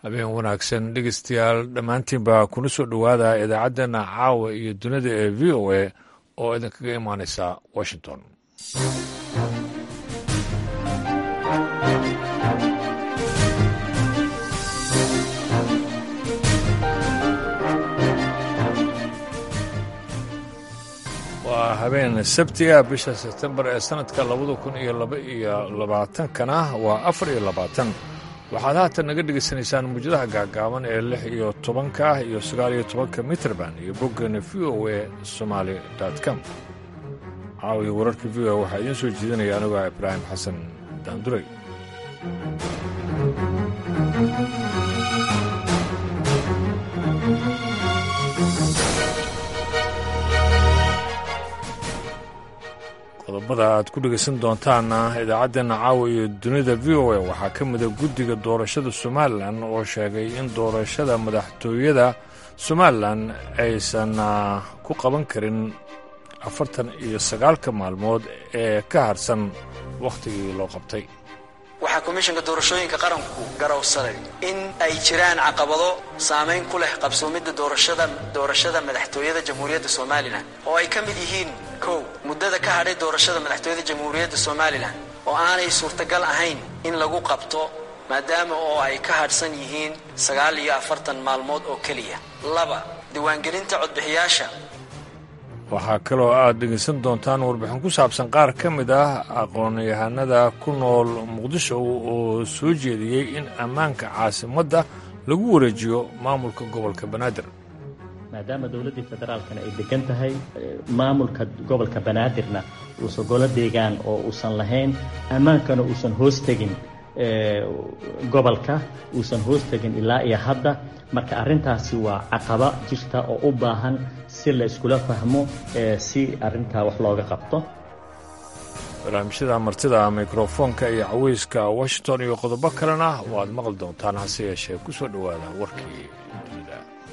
habeen wanaagsan dhegeystayaal dhammaantiinba kuna soo dhowaada idaacaddeenna caawa iyo dunida ee v o a oo idinkaga imaaneysa washington waa habeen sabtiga bisha sebtembar ee sannadka labada kun iyo laba iyo labaatankana waa afar iyo labaatan waxaad haatan naga dhegaysanaysaan muujadaha gaagaaban ee lix iyo tobanka iyo sagaal iyo tobanka mitrband iyo boggeena v o a somaali com caawiyo wararka v o a waxaa idiin soo jeedinaya anigoo ibraahim xasan daanduray qodobada aad ku dhegaysan doontaanna idaacaddeena caawa iyo dunida v o a waxaa ka mida guddiga doorashada somalilan oo sheegay in doorashada madaxtooyada somalilan aysan ku qaban karin afartan iyo sagaalka maalmood ee ka harsan wakhtigii loo qabtay waxaa komishanka doorashooyinka qaranku garowsaday in ay jiraan caqabado saamayn ku leh qabsoomidda doorashada doorashada madaxtooyada jamhuuriyadda somalilan oo ay ka mid yihiin kow muddada ka hadhay doorashada madaxtooyada jamhuuriyadda somalilan oo aanay suurtagal ahayn in lagu qabto maadaama oo ay ka hadhsan yihiin sagaal iyo afartan maalmood oo keliya laba diiwaangelinta codbixiyaasha waxaa kaloo aad dhegaysan doontaan warbixin ku saabsan qaar ka mid ah aqoon-yahanada ku nool muqdisho oo soo jeediyey in ammaanka caasimadda lagu wareejiyo maamulka gobolka banaadir maadaama dowladdii federaalkana ay degan tahay maamulka gobolka banaadirna uusan golo deegaan oo uusan lahayn ammaankana uusan hoos tegin gobolka uusan hoos tegin ilaa iyo hadda marka arrintaasi waa caqaba jirta oo u baahan si la iskula fahmo si arrintaa wax looga qabto barnaamijyada martida mikrofoonka iyo caweyska washington iyo qodobo kalena waad maqli doontaan hase yeeshee ku soo dhowaada warkii dunida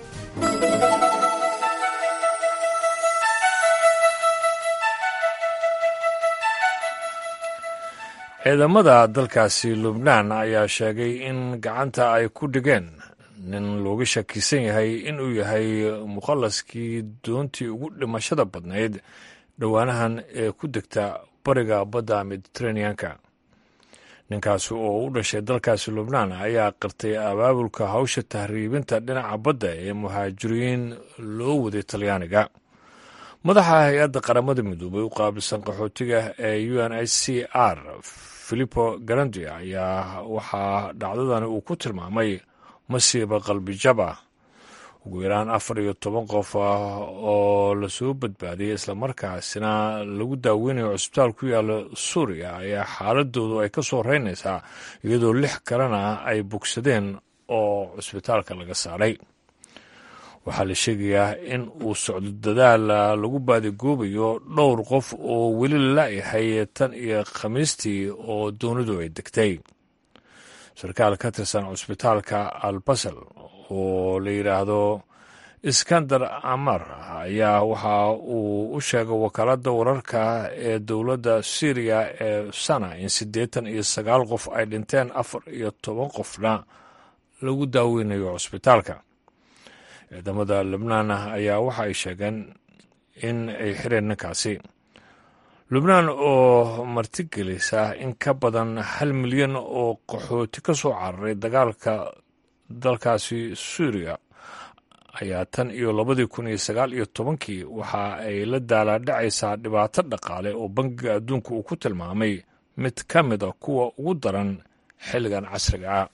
ciidamada dalkaasi lubnaan ayaa sheegay in gacanta ay ku dhigeen nin looga shakisan yahay inuu yahay mukhallaskii doontii ugu dhimashada badnayd dhowaanahan ee ku degta bariga badda mediteraneanka ninkaasi oo u dhashay dalkaasi lubnaan ayaa qirtay abaabulka hawsha tahriibinta dhinaca badda ee muhaajiriin loo waday talyaaniga madaxa hay-adda qaramada midoobay u qaabilsan qaxootiga ee u n h c r filipo garandi ayaa waxaa dhacdadani uu ku tilmaamay masiiba qalbijab ah ugu yaraan afar iyo toban qof ah oo lasoo badbaadiyey islamarkaasina lagu daaweynayo cusbitaal ku yaala suuriya ayaa xaaladoodu ay ka soo reynaysaa iyadoo lix kalena ay bogsadeen oo cusbitaalka laga saaray waxaa la sheegayaa in uu socdo dadaal lagu baadigoobayo dhowr qof oo weli la-yahay tan iyo khamiistii oo doonidu ay degtay sarkaal ka tirsan cusbitaalka albasel oo la yidhaahdo iskandar amar ayaa waxa uu u sheegay wakaaladda wararka ee dowladda syriya ee sana in siddeetan iyo sagaal qof ay dhinteen afar iyo toban qofna lagu daaweynayo cusbitaalka ciidamada lubnaan ayaa waxa ay sheegeen in ay xireen ninkaasi lubnaan oo martigelisa in ka badan hal milyan oo qaxooti ka soo cararay dagaalka dalkaasi suuriya ayaa tan iyo labadii kun iyo sagaal iyo tobankii waxa ay la daalaadhacaysaa dhibaato dhaqaale oo bangiga adduunka uu ku tilmaamay mid ka mid a kuwa ugu daran xilligan casriga ah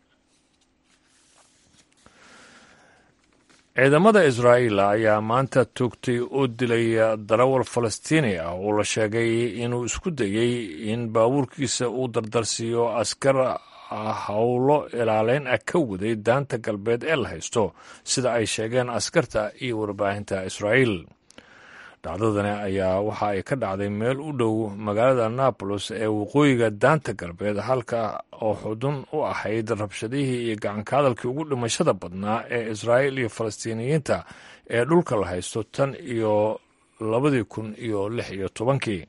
ciidamada israa'iil ayaa maanta toogtay oo dilay darawal falastiini ah oo la sheegay inuu isku dayey in baabuurkiisa uu dardarsiiyo askar howlo ilaaleyn ah ka waday daanta galbeed ee la haysto sida ay sheegeen askarta iyo warbaahinta israa'iil dhacdadani ayaa waxa ay ka dhacday meel u dhow magaalada nabolos ee waqooyiga daanta galbeed halka oo xudun u ahayd rabshadihii iyo gacanka hadalkii ugu dhimashada badnaa ee israa'iil iyo falastiiniyiinta ee dhulka la haysto tan iyo labadii kun iyo lix iyo tobankii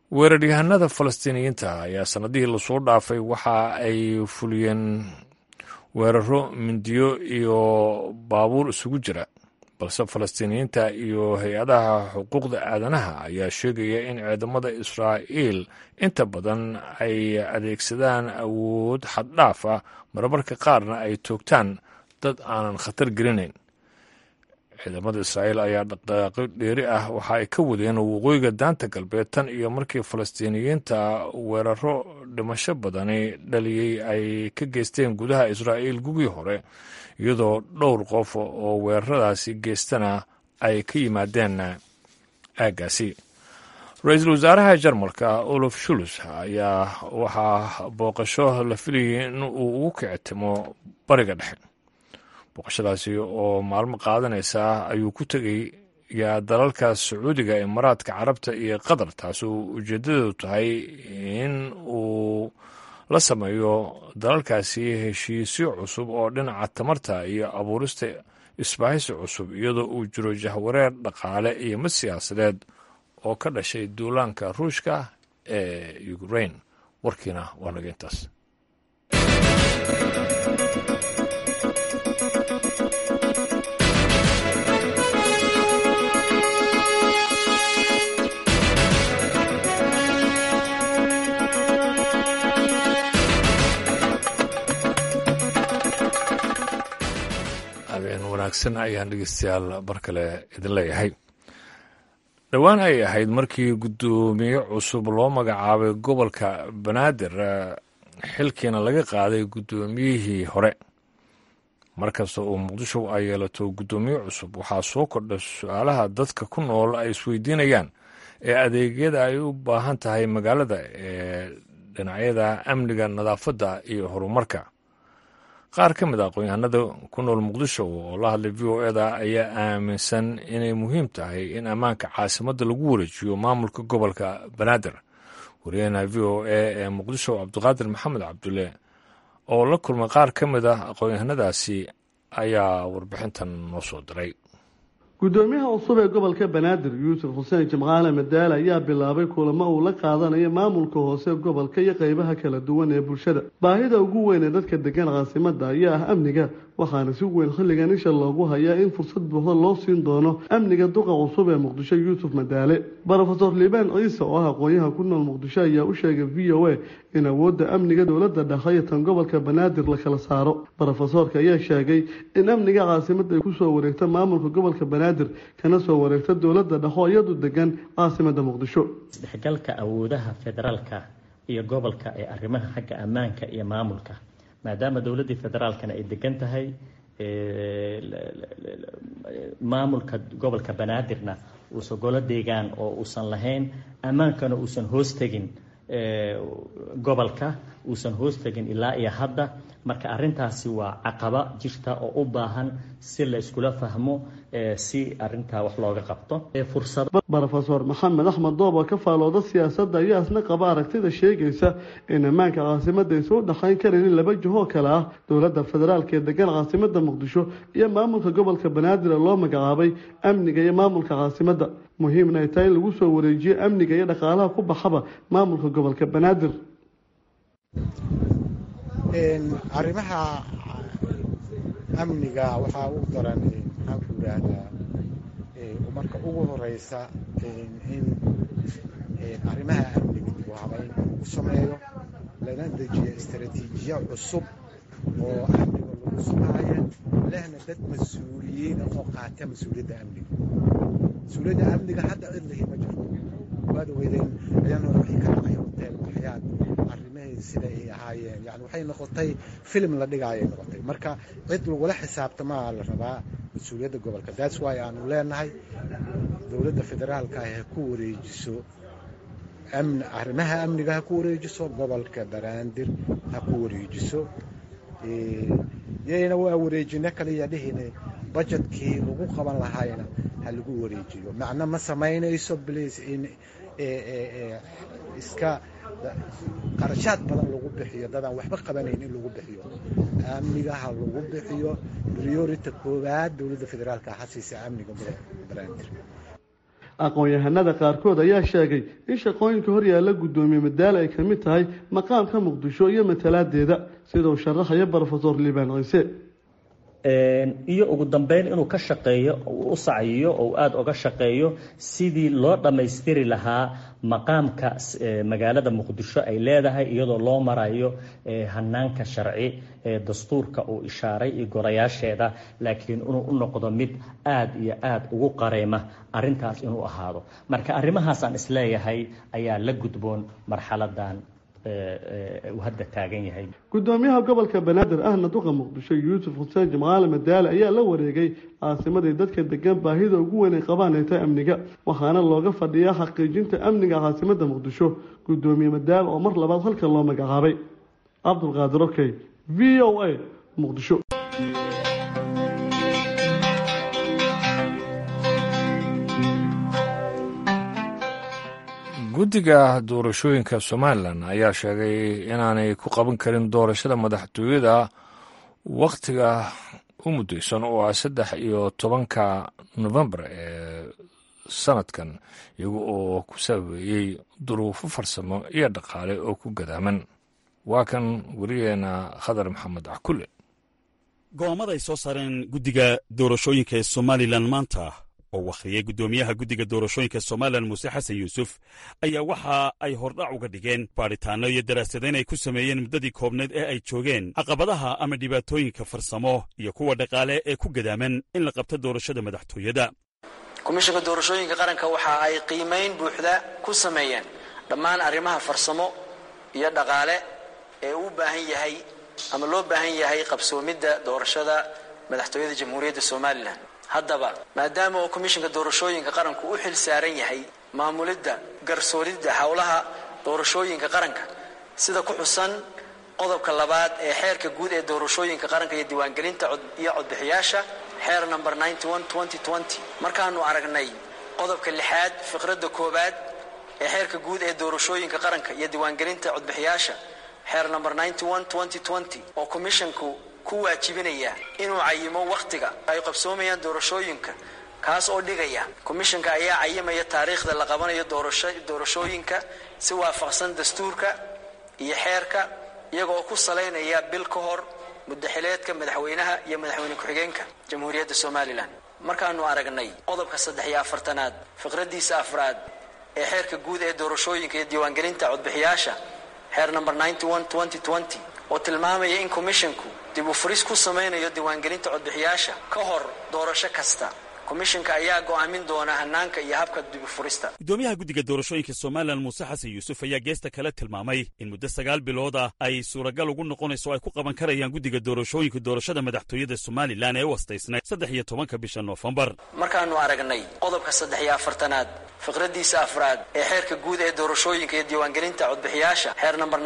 weeraryahanada falastiiniyiinta ayaa sanadihii lasoo dhaafay waxa ay fuliyeen weeraro mindiyo iyo baabuur isugu jira balse falastiiniyiinta iyo hay-adaha xuquuqda aadanaha ayaa sheegaya in ciidamada israa'iil inta badan ay adeegsadaan awood xaddhaaf ah marmarka qaarna ay toogtaan dad aanan khatar gelinayn ciidamada israa'iil ayaa dhaqdhaqaaqyo dheeri ah waxa ay ka wadeen waqooyiga daanta galbeed tan iyo markii falastiiniyiinta weeraro dhimasho badani dhaliyey ay ka geysteen gudaha israa'iil gugii hore iyadoo dhowr qof oo weeraradaasi geystana ay ka yimaadeen aaggaasi ra-iisul wasaaraha jarmalka olof shulus ayaa waxaa booqasho la filayay in uu ugu kicitimo bariga dhexe booqashadaasi oo maalmo qaadanaysa ayuu ku tegayaa dalalka sacuudiga imaaraadka carabta iyo qatar taasoo ujeedadeedu tahay in uu la sameeyo dalalkaasi heshiisyo cusub oo dhinaca tamarta iyo abuurista isbaahisi cusub iyadoo uu jiro jahwareer dhaqaale iyo mid siyaasadeed oo ka dhashay duulaanka ruushka ee ukrain warkiina waa naga intaas habeen wanaagsan ayaan dhegeystayaal mar kale idin leeyahay dhowaan ay ahayd markii guddoomiye cusub loo magacaabay gobolka banaadir xilkiina laga qaaday guddoomiyihii hore markasta oo muqdisho ay yeelato guddoomiye cusub waxaa soo kordha su-aalaha dadka ku nool ay isweydiinayaan ee adeegyada ay u baahan tahay magaalada ee dhinacyada amniga nadaafadda iyo horumarka qaar ka mid a aqoon-yahanada ku nool muqdisho oo la hadlay v o eda ayaa aaminsan inay muhiim tahay in ammaanka caasimadda lagu wareejiyo maamulka gobolka banaadir wariyahena v o a ee muqdisho cabdiqaadir maxamed cabdulle oo la kulmay qaar ka mid ah aqoon-yahanadaasi ayaa warbixintan noo soo diray guddoomiyaha cusub ee gobolka banaadir yuusuf xuseen jimcaale madaale ayaa bilaabay kulamo uu la qaadanayo maamulka hoose gobolka iyo qeybaha kala duwan ee bulshada baahida ugu weyn ee dadka degan caasimada ayaa ah amniga waxaana si weyn xilligan isha loogu hayaa in fursad buuxda loo siin doono amniga duqa cusub ee muqdisho yuusuf madaale rofeor liibaan ciise oo ah aqoonyaha ku nool muqdisho ayaa u sheegay v o a in awoodda amniga dowladda dhexe iyo tan gobolka banaadir la kala saaro rofesoorka ayaa sheegay in amniga caasimada ay kusoo wareegta maamulka gobolka banaadir kana soo wareegta dowladda dhexo iyadu degan caasimada muqdisho isdhexgalka awoodaha federaalka iyo gobolka ee arrimaha xagga ammaanka iyo maamulka maadaama dowladdii federaalkana ay degan tahay maamulka gobolka banaadirna uusan golo deegaan oo uusan lahayn ammaankana uusan hoos tegin gobolka uusan hoos tegin ilaa iyo hadda marka arintaasi waa caqaba jirta oo u baahan si la iskula fahmo si arintaa wax looga qabto rofeor maxamed axmed doob oo ka faalooda siyaasadda ayaa isna qaba aragtida sheegaysa in ammaanka caasimada aysan u dhexayn karin in laba jihoo kale ah dowladda federaalk ee degan caasimada muqdisho iyo maamulka gobolka banaadir ee loo magacaabay amniga iyo maamulka caasimada muhiimna ay tahay in lagu soo wareejiyo amniga iyo dhaqaalaha ku baxaba maamulka gobolka banaadir arrimaha amniga waxaa u daran maxaanku yidhaahdaa marka ugu horeysa in arrimaha amniga dib u habayn lagu sameeyo lana dejiyo istaraatiijiya cusub oo amniga lagu sugaayo lehna dad mas-uuliyiina oo qaata mas-uuliyadda amniga mas-uuliyadda amniga hadda cid lihi ma jirto waad ogeydeen ayaan hore wixii ka dhacay hotel waxyaad arrimahii sida ay ahaayeen yani waxay noqotay filim la dhigaayay noqotay marka cid lagula xisaabtamaa la rabaa mas-uuliyadda gobolka that's why aanu leenahay dowladda federaalka ha ku wareejiso arrimaha amniga ha ku wareejiso gobolka banaadir ha ku wareejiso yayna waa wareejino kaliya dhihine bajetkii lagu qaban lahaayna ha lagu wareejiyo macno ma samaynayso bliis in iska qarashaad badan lagu bixiyo dadaan waxba qabanayn in lagu bixiyo amniga ha lagu bixiyo priority koowaad dowladda federaalka ha siisa amniga gobolka banaadir aqoon-yahanada qaarkood ayaa sheegay in shaqooyinka horyaalla guddoomiye madaale ay ka mid tahay maqaamka muqdisho iyo matalaadeeda sidau sharaxaya brofesor liibaan ciise iyo ugu dambeyn inuu ka shaqeeyo u sacyiyo oo aada uga shaqeeyo sidii loo dhammaystiri lahaa maqaamka magaalada muqdisho ay leedahay iyadoo loo marayo hanaanka sharci ee dastuurka uu ishaaray iyo gorayaasheeda laakiin inuu u noqdo mid aada iyo aada ugu qareyma arintaas inuu ahaado marka arrimahaasaan isleeyahay ayaa la gudboon marxaladan uu hadda taagan yahay guddoomiyaha gobolka banaadir ahna duqa muqdisho yuusuf xuseen jimcaale madaale ayaa la wareegay caasimadii dadka degan baahida ugu weyn ay qabaan ay tahay amniga waxaana looga fadhiyaa xaqiijinta amniga caasimada muqdisho guddoomiye madaale oo mar labaad halka loo magacaabay cabdulqaadir okey v o a muqdisho guddiga doorashooyinka somalilan ayaa sheegay inaanay ku qaban karin doorashada madaxtooyada wakhtiga u muddaysan oo ah saddex iyo tobanka nofembar ee sanadkan iyaga oo ku saabeeyey duruufo farsamo iyo dhaqaale oo ku gadaaman waa kan werigeena khadar maxamed cakule go'aamada ay soo saareen guddiga doorashooyinka ee somalilan maanta oo wakhriyey guddoomiyaha guddiga doorashooyinka somalilan muuse xasan yuusuf ayaa waxa ay hordhac uga dhigeen baadhitaanno iyo daraasadayn ay ku sameeyeen muddadii koobneed ee ay joogeen caqabadaha ama dhibaatooyinka farsamo iyo kuwa dhaqaale ee ku gadaaman in la qabto doorashada madaxtooyada komishinka doorashooyinka qaranka waxa ay qiimayn buuxda ku sameeyeen dhammaan arrimaha farsamo iyo dhaqaale ee uu baahan yahay ama loo baahan yahay qabsoomidda doorashada madaxtooyada jamhuuriyadda somalilan haddaba maadaama uu komishinka doorashooyinka qaranku u xil saaran yahay maamulidda garsoolidda howlaha doorashooyinka qaranka sida ku xusan qodobka labaad ee xeerka guud ee doorashooyinka qaranka iyo diiwaangelinta iyo codbixiyaasha xeer number markaanu aragnay qodobka lixaad fiqradda koowaad ee xeerka guud ee doorashooyinka qaranka iyo diiwaangelinta codbixiyaasha xeer number oo komishinku ku waajibinaya inuu cayimo wakhtiga ay qabsoomayaan doorashooyinka kaas oo dhigaya komishanka ayaa cayimaya taariikhda la qabanayo doorashooyinka si waafaqsan dastuurka iyo xeerka iyaga oo ku salaynaya bil ka hor mudaxileedka madaxweynaha iyo madaxweyne ku-xigeenka jamhuuriyadda somalilan markaanu aragnay qodobka saddex iyo afartanaad fiqradiisa afraad ee xeerka guud ee doorashooyinka iyo diiwaangelinta codbixiyaasha xeer number oo tilmaamaya in komishinku dib u furis ku samaynayo diiwaangelinta codbixiyaasha ka hor doorasho kasta komishinka ayaa go'aamin doona hanaanka iyo habka dibufurista guddoomiyaha guddiga doorashooyinka somalilan muuse xasan yuusuf ayaa geesta kale tilmaamay in muddo sagaal bilooda ay suuragal ugu noqonayso ay ku qaban karayaan guddiga doorashooyinka doorashada madaxtooyada somalilan ee u astaysnay saddex iyo tobanka bisha noofembar markaanu aragnay qodobka saddex iyo afartanaad fiqradiisa afraad ee xeerka guud ee doorashooyinka iyo diiwaangelinta codbixiyaasha xeer number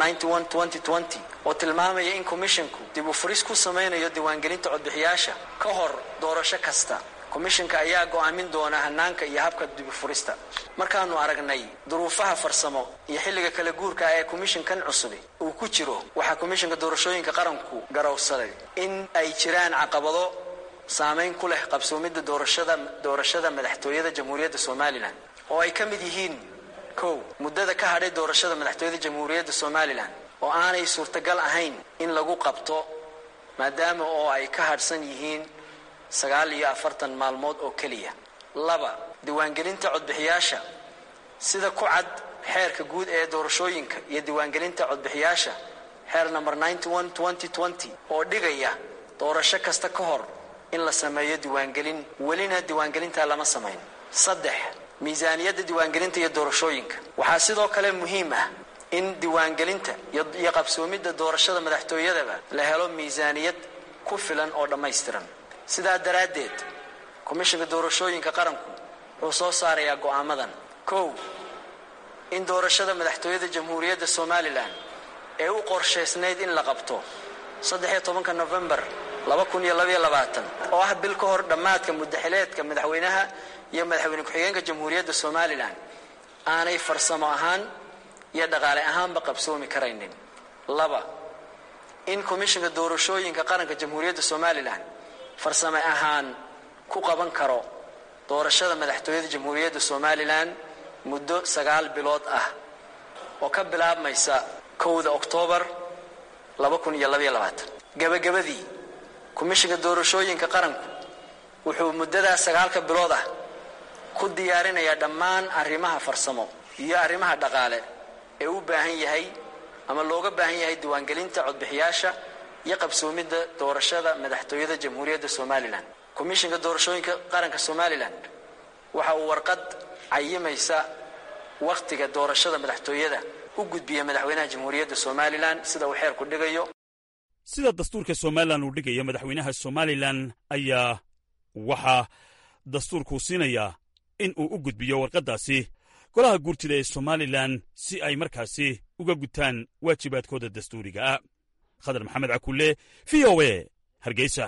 oo tilmaamaya in komishinku dib u furis ku samaynayo diiwaangelinta codbixiyaasha ka hor doorasho kasta komishinka ayaa go'aamin doona hanaanka iyo habka dibufurista markaanu aragnay duruufaha farsamo iyo xilliga kala guurka ee komishinkan cusubi uu ku jiro waxaa komishinka doorashooyinka qaranku garowsaday in ay jiraan caqabado saamayn ku leh qabsoomidda doorashada doorashada madaxtooyada jamhuuriyadda somalilan oo ay ka mid yihiin kow muddada ka hadhay doorashada madaxtooyada jamhuuriyadda somalilan oo aanay suurtagal ahayn in lagu qabto maadaama oo ay ka hadhsan yihiin sagaal iyo afartan maalmood oo keliya laba diiwaangelinta codbixiyaasha sida ku cad xeerka guud ee doorashooyinka iyo diiwaangelinta codbixiyaasha xeer number oo dhigaya doorasho kasta ka hor in la sameeyo diiwaangelin welina diiwaangelintaa lama samayn saddex miisaaniyadda diiwaangelinta iyo doorashooyinka waxaa sidoo kale muhiim ah in diiwaangelinta iyo qabsoomidda doorashada madaxtooyadaba la helo miisaaniyad ku filan oo dhammaystiran sidaa daraaddeed komishinka doorashooyinka qaranku wuxuu soo saarayaa go'aamadan kow in doorashada madaxtooyada jamhuuriyadda somalilan ee u qorshaysnayd in la qabto saddexiyo tobanka nofembar laba kun iyo labaiyo labaatan oo ah bil ka hor dhammaadka mudaxileedka madaxweynaha iyo madaxweyne ku-xigeenka jamhuuriyadda somalilan aanay farsamo ahaan iyo dhaqaale ahaanba qabsoomi karaynin laba in komishinka doorashooyinka qaranka jamhuuriyadda somalilan farsame ahaan ku qaban karo doorashada madaxtooyada jamhuuriyadda somalilan muddo sagaal bilood ah oo ka bilaabmaysa kowda oktoobar gabagabadii komishinka doorashooyinka qaranku wuxuu muddadaas sagaalka bilood ah ku diyaarinayaa dhammaan arrimaha farsamo iyo arrimaha dhaqaale ee u baahan yahay ama looga baahan yahay diiwaangelinta codbixiyaasha iyo qabsoomidda doorashada madaxtooyada jamhuuriyadda somalilan komishinka doorashooyinka qaranka somalilan waxa uu warqad cayimaysa wakhtiga doorashada madaxtooyada u gudbiya madaxweynaha jamhuuriyadda somalilan sida uu xeerku dhigayo sida dastuurka somalilan uu dhigayo madaxweynaha somalilan ayaa waxaa dastuurkuu siinayaa in uu u gudbiyo warqaddaasi golaha guurtida ee somalilan si ay markaasi uga gutaan waajibaadkooda dastuuriga ah khadar maxamed cakulle v o e hargeysa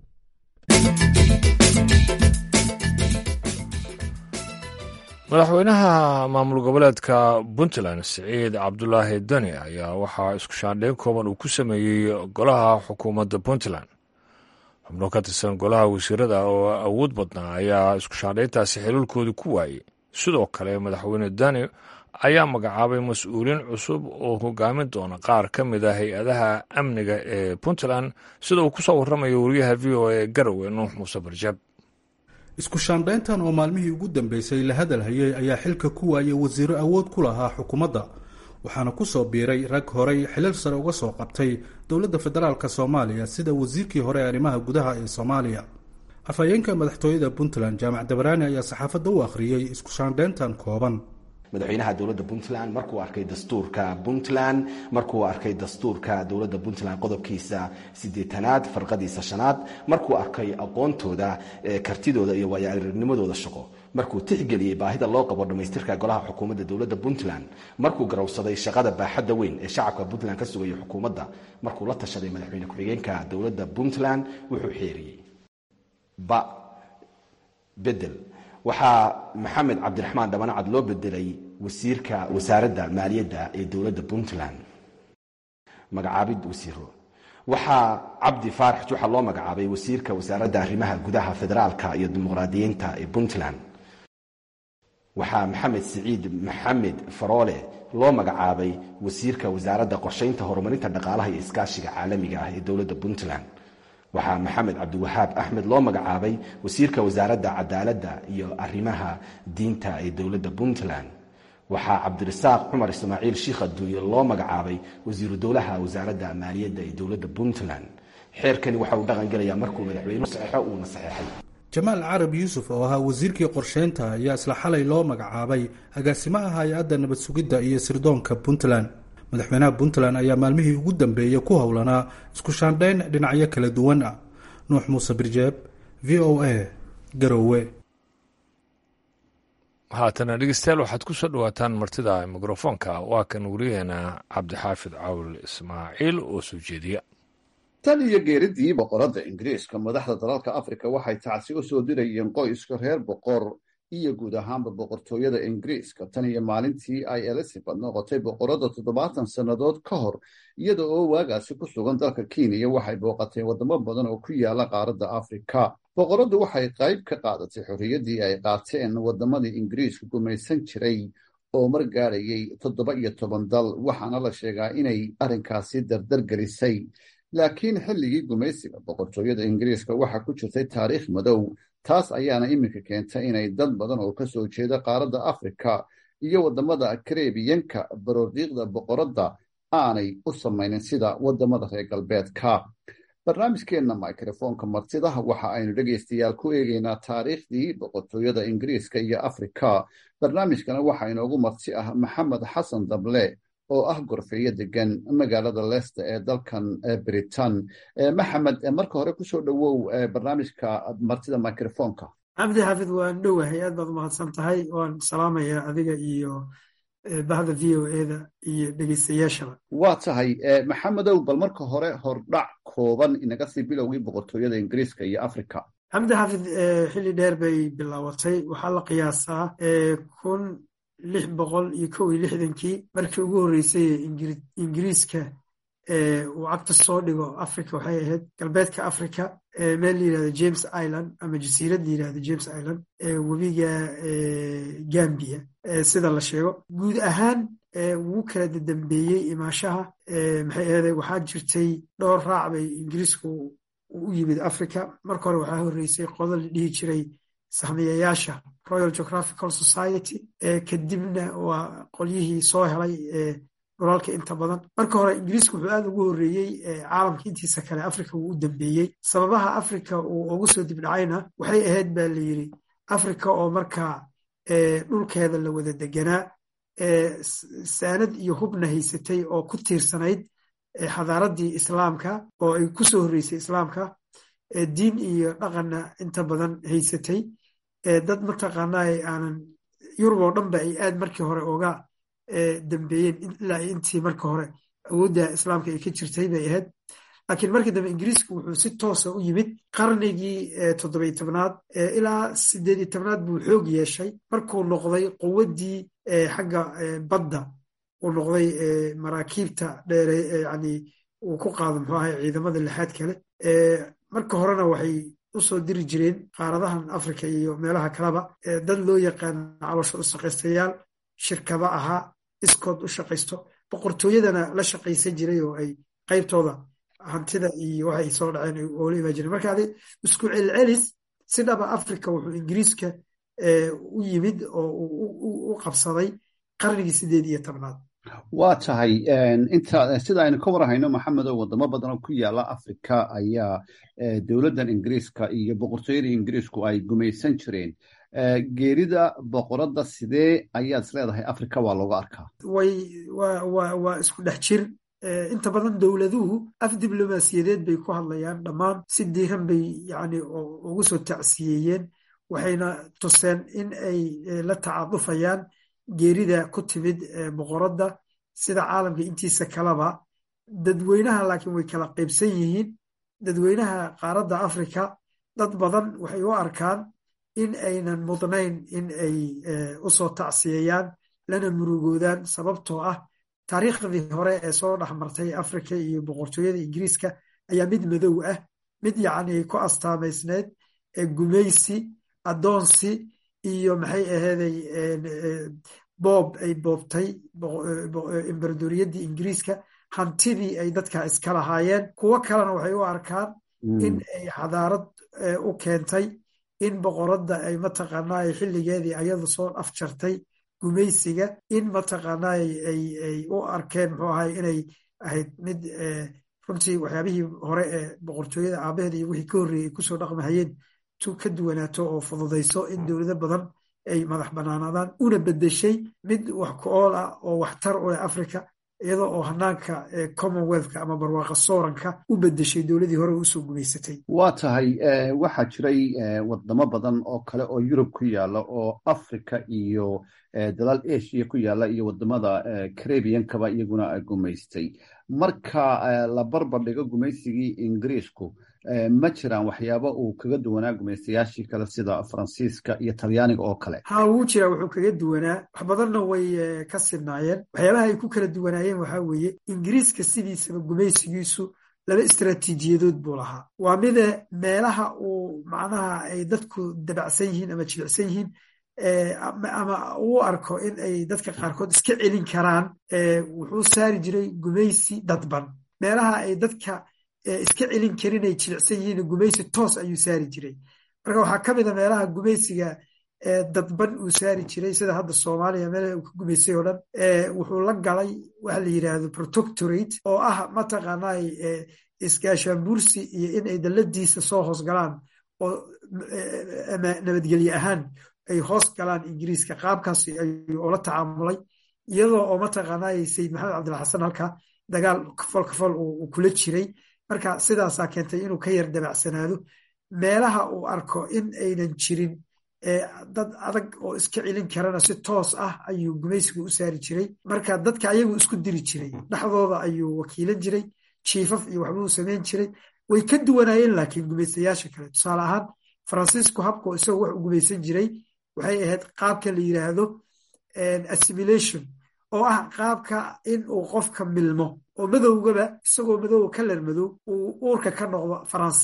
madaxweynaha maamul goboleedka puntland siciid cabdulaahi dani ayaa waxaa isku shaandhayn kooban uu ku sameeyey golaha xukuumadda puntland xubno ka tirsan golaha wasiirada oo awood badnaa ayaa isku shaandhayntaasi xiliilkoodii ku waayey sidoo kale madaxweyne dani ayaa magacaabay mas-uuliin cusub oo hogaamin doona qaar ka mid a hay-adaha amniga ee puntland sida uu ku soo warramayo wariyaha v o e garowe nuux muuse barjab isku shaandhayntan oo maalmihii ugu dambeysay la hadal hayay ayaa xilka ku waayay wasiiro awood ku lahaa xukuumadda waxaana ku soo biiray rag horey xilal sare uga soo qabtay dowladda federaalk soomaaliya sida wasiirkii hore ee arrimaha gudaha ee soomaaliya afhayeenka madaxtooyada puntland jaamac dabaraani ayaa saxaafadda u akhriyey isku shaandhayntan kooban madaxweynaha dowladda puntland markuu arkay dastuurka puntland markuu arkay dastuurka dowladda puntland qodobkiisa sideetanaad farqadiisa shanaad markuu arkay aqoontooda kartidooda iyo waayo-aragnimadooda shaqo markuu tixgeliyey baahida loo qabo dhammaystirka golaha xukuumadda dowladda puntland markuu garowsaday shaqada baaxadda weyn ee shacabka puntland ka sugaya xukuumadda markuu la tashaday madaxweyne ku-xigeenka dowladda puntland wuxuu xeeriyey ba bedel waxaa maxamed cabdiraxmaan dhabanacad loo bedelay wasiirka wasaaradda maaliyadda ee dowladda puntland magacaabid wasiiro waxaa cabdi faarax juxa loo magacaabay wasiirka wasaaradda arrimaha gudaha federaalka iyo dimuqraadiyiinta ee puntland waxaa maxamed siciid maxamed faroole loo magacaabay wasiirka wasaaradda qorshaynta horumarinta dhaqaalaha iyo iskaashiga caalamiga ah ee dowladda puntland waxaa maxamed cabdiwahaab axmed loo magacaabay wasiirka wasaaradda cadaaladda iyo arrimaha diinta ee dowladda puntland waxaa cabdirasaaq cumar ismaaciil shiikh adduunye loo magacaabay wasiiru dowlaha wasaaradda maaliyadda ee dowladda puntland xeerkani waxa uu dhaqan gelayaa markuu madaxweynuhu saxeixo uuna saxeexay jamaal carab yuusuf oo ahaa wasiirkii qorsheynta ayaa isla xalay loo magacaabay agaasimaha hay-adda nabad sugidda iyo sirdoonka puntland madaxweynaha puntland ayaa maalmihii ugu dambeeyey ku howlanaa isku shaandhayn dhinacyo kala duwan ah nuux muuse birjeeb v o a garowe haatana dhegeystayaal waxaad ku soo dhawaataan martida mikrofoonka waa kan wariyaheena cabdixaafid cawl ismaaciil oo soo jeediya tan iyo geeridii boqoradda ingiriiska madaxda dalalka afrika waxay tacsi u soo dirayeen qoyska reer boqor iyo guud ahaanba boqortooyada ingiriiska tan iyo maalintii ay elizabeth noqotay boqoradda toddobaatan sannadood ka hor iyada oo waagaasi ku sugan dalka kenya waxay booqatay waddamo badan oo ku yaala qaaradda afrika boqoraddu waxay qayb ka qaadatay xorriyaddii ay qaateen waddamadii ingiriisku gumaysan jiray oo mar gaadhayay toddoba iyo toban dal waxaana la sheegaa inay arrinkaasi dardar gelisay laakiin xilligii gumaysiga boqortooyada ingiriiska waxaa ku jirtay taariikh madow taas ayaana iminka keentay inay dad badan oo ka soo jeeda qaaradda afrika iyo waddamada karebiyanka baroodiiqda boqoradda aanay u samaynin sida waddamada reer galbeedka barnaamijkeenna microfoonka martida waxa aynu dhegaystayaal ku eegaynaa taariikhdii boqortooyada ingiriiska iyo afrika barnaamijkana waxaa inoogu marti ah maxamed xasan dable oo ah gorfeeyo degan magaalada leicester ee dalkan britain maxamed marka hore kusoo dhowow barnaamijka martida microfonka cabdi xaafid waan dhowahay aad baad umahadsan tahay waan salaamayaa adiga iyo bahda v o eda iyo dhegeystayaashaba waa tahay maxamedow bal marka hore hordhac kooban inaga sii bilowgii boqortooyada ingiriiska iyo africa cabdi xaafid xilli dheer bay bilaabatay waxaa la qiyaasaa kun lix boqol iyo kow iyo lixdankii markii ugu horreysay ingiriiska uu cagta soo dhigo africa waxay ahayd galbeedka africa meel la yirahdo james island ama jasiirad la yirahdo james island webiga gambia sida la sheego guud ahaan wuu kala dadambeeyey imaashaha maxay ahday waxaa jirtay dhowr raac bay ingiriisku u yimid africa marka hore waxaa horreysay qodo la dhihi jiray sahmiyayaasha royal geographical society kadibna waa qolyihii soo helay dhulalka inta badan marka hore ingiriisku wuxuu aad ugu horreeyey caalamka intiisa kale africa wuu u dambeeyey sababaha africa uu ugu soo dibdhacayna waxay ahayd baa la yidri africa oo markaa dhulkeeda la wada deganaa saanad iyo hubna haysatay oo ku tiirsanayd xadaaraddii islaamka oo ay ku soo horreysay islaamka diin iyo dhaqanna inta badan haysatay dad mataqaanaa aanan yurub oo dhanba ay aad markii hore oga dambeeyeen ilaa intii marka hore awoodda islaamka ay ka jirtay bay ahayd laakiin markii dambe ingiriisku wuxuu si toosa u yimid qarnigii toddobiy tobnaad ilaa sideediy tobnaad buu xoog yeeshay markuu noqday quwaddii xagga badda uu noqday maraakiibta dheere yani uu ku qaado muxuu ahay ciidamada lixaad kale marka horena waxay u soo diri jireen qaaradahan africa iyo meelaha kaleba dad loo yaqaano caloosha u shaqaystayaal shirkaba ahaa iskood u shaqaysto boqortooyadana la shaqaysan jiray oo ay qaybtooda hantida iyo waxay soo dhaceen oola imaan jireen marka adi isku celcelis si dhaba africa wuxuu ingiriiska u yimid oo u qabsaday qarnigii sideed iyo tobnaad waa tahay inta sida aynu ka warhayno maxamedo wadamo badan oo ku yaala africa ayaa dowladdan ingiriiska iyo boqortooyada ingiriisku ay gumaysan jireen geerida boqoradda sidee ayaad is leedahay africa waa looga arkaa way waa isku dhex jir inta badan dowladuhu af diblomaasiyadeed bay ku hadlayaan dhammaan si diiran bay yani ugu soo tacsiyeeyeen waxayna tuseen in ay la tacadufayaan geerida ku timid boqoradda sida caalamka intiisa kaleba dadweynaha laakiin way kala qaybsan yihiin dadweynaha qaaradda africa dad badan waxay u arkaan in aynan mudnayn in ay u soo tacsiyeeyaan lana murugoodaan sababtoo ah taariikhdii hore ee soo dhex martay africa iyo boqortooyada ingiriiska ayaa mid madow ah mid yacni ku astaamaysneyd gumaysi addoonsi iyo maxay aheeday boob ay boobtay imberadoriyaddii ingiriiska hantidii ay dadka iska lahaayeen kuwo kalena waxay u arkaan in ay xadaarad u keentay in boqoradda ay mataqaanaa xilligeedii ayadu soo afjartay gumaysiga in mataqaanaa ay u arkeen muxuu ahay inay ahayd mid runtii waxyaabihii hore ee boqortooyada aabaheeda iyo wixii ka horreeyey ay kusoo dhaqmahayeen tu ka duwanaato oo fududayso in dowlado badan ay madax banaanaadaan una bedeshay mid wax ku ool ah oo waxtar u leh africa iyadoo oo hanaanka commonwealthka ama barwaaqa sooranka u bedeshay dowladii hore usoo gumaysatay waa tahay waxaa jiray wadamo badan oo kale oo yurub ku yaala oo africa iyo dalaal asia ku yaala iyo wadamada caribiankaba iyaguna gumaystay marka la barbar dhigo gumaysigii ingiriisku ma jiraan waxyaaba uu kaga duwanaa gumaystayaashii kale sida faransiiska iyo talyaaniga oo kale ha wuu jiraa wuxuu kaga duwanaa wax badanna way ka sidnaayeen waxyaabaha ay ku kala duwanaayeen waxaa weeye ingiriiska sidiisaba gumaysigiisu laba istraatiijiyadood buu lahaa waa mida meelaha uu macnaha ay dadku dabacsan yihiin ama jilicsan yihiin ama uu arko in ay dadka qaarkood iska celin karaan wuxuu saari jiray gumaysi dadban meelaha ay dadka iska celin karin ay jilicsan yihiin gumaysi toos ayuu saari jiray marka waxaa ka mida meelaha gumaysiga dadban uu saari jiray sida hadda soomaaliya meelaha uu ka gumaysay oo dhan wuxuu la galay waxa la yidhaahdo protectorate oo ah mataqaanaa iskaashaanbuursi iyo in ay dalladiisa soo hoos galaan oo nabadgelye ahaan ay hoos galaan ingiriiska qaabkaas ayuu oola tacaamulay iyadoo oo mataqaanaa sayid maxamed cabdilla xasan halkaa dagaal kafol kafol uu kula jiray marka sidaasaa keentay inuu ka yar dabacsanaado meelaha uu arko in aynan jirin dad adag oo iska celin karana si toos ah ayuu gumaysigu u saari jiray marka dadka ayagu isku diri jiray dhexdooda ayuu wakiilan jiray jiifaf iyo waxbuu samayn jiray way ka duwanaayeen laakiin gumaystayaasha kale tusaale ahaan faransiisku habkoo isagoo wax u gumaysan jiray waxay ahayd qaabka la yidhaahdo assimilation oo ah qaabka in uu qofka milmo oo madowgaba isagoo madowga kalar madow uu uurka ka noqdo faransiis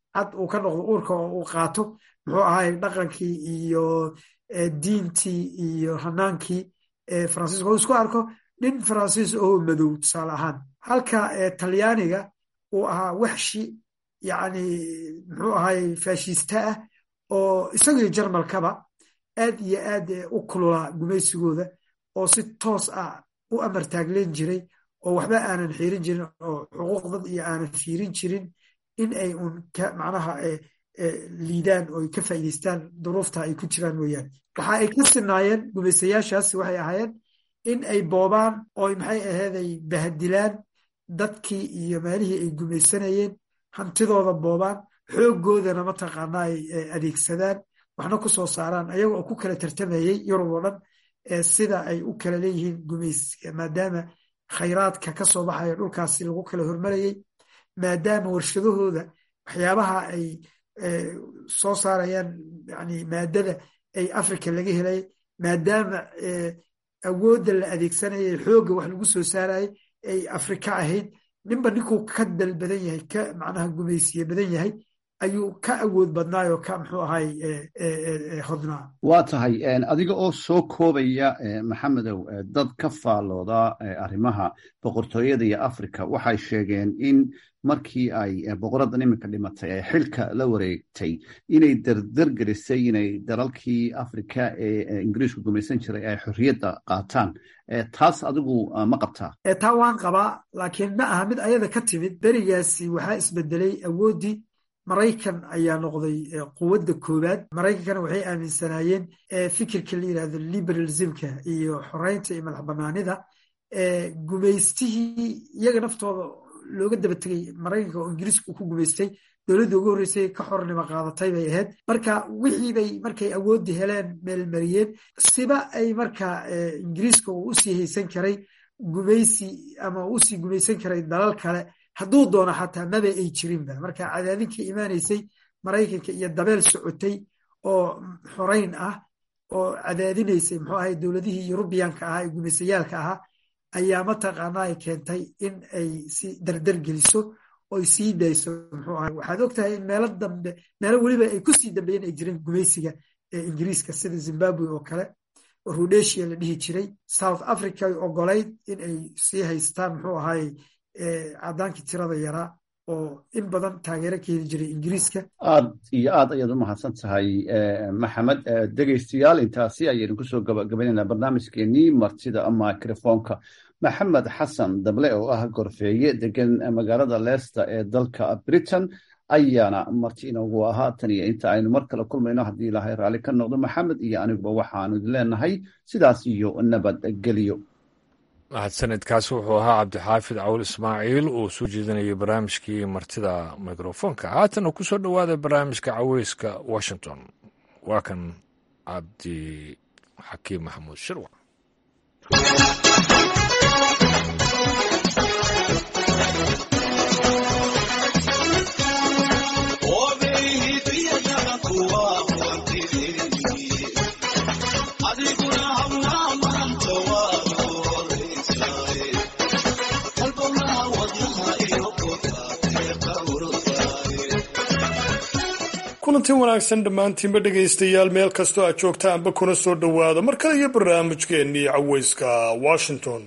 cad uu ka noqdo uurka oo uu qaato muxuu ahay dhaqankii iyo diintii iyo hanaankii faransiiska oo isku arko nin faransiis oo madow tusaale ahaan halka talyaaniga uu ahaa waxshi yacni muxuu ahay faashista ah oo isagii jarmalkaba aad iyo aad u kululaa gumaysigooda oo si toos ah u amartaagleen jiray oo waxba aanan xiirin jirin oo xuquuq dad iyo aanan fiirin jirin in ay uun macnaha liidaan oo ay ka faa'iidaystaan duruufta ay ku jiraan mooyaane waxa ay ka sinaayeen gumaysayaashaas waxay ahaayeen in ay boobaan oo maxay ahayd ay bahadilaan dadkii iyo meelihii ay gumaysanayeen hantidooda boobaan xooggoodana mataqaana ay adeegsadaan waxna ku soo saaraan ayaga oo ku kala tartamayey yurub oo dhan sida ay u kala leeyihiin gumays maadaama khayraadka ka soo baxaya dhulkaasi lagu kala hormarayey maadaama warshadahooda waxyaabaha ay soo saarayaan yani maadada ay africa laga helay maadaama awoodda la adeegsanayay xoogga wax lagu soo saarayay ay afrika ahayd ninba ninkuu ka dal badan yahay ka macnaha gumaysiye badan yahay ayuu ka awood badnaay oo ka muxuu ahay hodnaa waa tahay adiga oo soo koobaya maxamedow dad ka faallooda arrimaha boqortooyada iyo africa waxay sheegeen in markii ay boqoraddan iminka dhimatay ay xilka la wareegtay inay dardargelisay inay dalalkii africa ee ingiriisku gumaysan jiray ay xorriyadda qaataan taas adigu ma qabtaa taa waan qabaa laakiin ma aha mid ayada ka timid berigaasi waxaa isbedelay awooddii maraykan ayaa noqday quwadda koowaad maraykankana waxay aaminsanaayeen fikirka la yidhahdo liberalismka iyo xoreynta iyo madax banaanida gumaystihii iyaga naftooda looga daba tegey maraykanka oo ingiriiska ku gumaystay dowladda ugu horreysay ka xornimo qaadatay bay ahayd marka wixii bay markay awooddi heleen meelmariyeen siba ay marka ingiriiska uu usii haysan karay gumaysi ama usii gumaysan karay dalal kale hadduu doono xataa maba ay jirinba marka cadaadinka imaanaysay maraykanka iyo dabeel socotay oo xorayn ah oo cadaadinaysay muxuu ahay dowladihii yurubiyanka ahaa ee gumaysayaalka ahaa ayaa mataqaana ay keentay in ay si dardar geliso oy sii dayso muxuu ahay waxaad og tahay in meelo dambe meelo weliba ay ku sii dambeeyeen ay jireen gumaysiga ee ingiriiska sida zimbabwe oo kale oo rhodesia la dhihi jiray south africa ay ogolayd in ay sii haystaan muxuu ahay cadaankii tirada yaraa oo in badan taageero ka heli jiray ingiriiska aad iyo aad ayaad u mahadsan tahay maxamed dhegaystayaal intaasi ayaynu kusoo gabagabaynaynaa barnaamijkeenii martida microfonka maxamed xasan dable oo ah gorfeeye degan magaalada leicester ee dalka britain ayaana marti inoogu ahaa tan iyo inta aynu mar kale kulmayno haddii ilaahay raalli ka noqdo maxamed iyo aniguba waxaanu idin leenahay sidaas iyo nabadgelyo mahadsanidkaasi wuxuu ahaa cabdixaafid cawl ismaaciil uu soo jeedinayay barnaamijkii martida mikrofonka haatana ku soo dhowaada barnaamijka caweyska washington waa kan cabdi xakiim maxamuud shirwac kulanti wanaagsan dhammaantiinba dhegaystayaal meel kastoo aad joogtaanba kuna soo dhowaada mar kale iyo barnaamijkeennii caweyska washington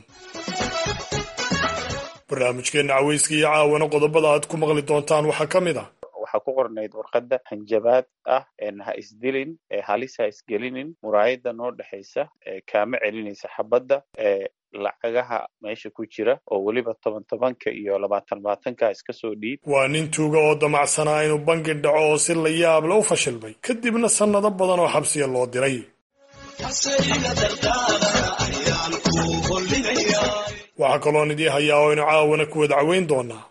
barnaamijkeenna caweyska iyo caawana qodobada aad ku maqli doontaan waxaa ka mid ah waxaa ku qornayd warqadda hanjabaad ah ha isdilin halis ha isgelinin muraayadda noo dhexaysa kaama celinaysa xabadda lacagaha meesha ku jira oo weliba toban tobanka iyo labaatan labaatanka iska soo dhiib waa nin tuuga oo damacsanaa inuu bangi dhaco oo si la yaable u fashilmay kadibna sannado badan oo xabsiya loo diray waxaa kaloon idii hayaa oo aynu caawana ku wada caweyn doonaa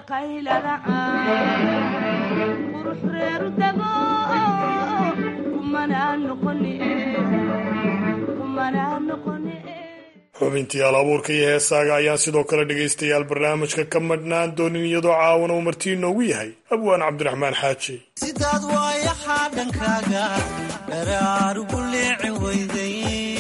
xubintii al abuurka iyo heesaaga ayaan sidoo kale dhegaystayaal barnaamijka ka madhnaan doonin iyadoo caawana uu martii inoogu yahay abwaan cabdiraxmaan xaaji sidaad waayahaa dhankaaga dharaarugu leeci weyday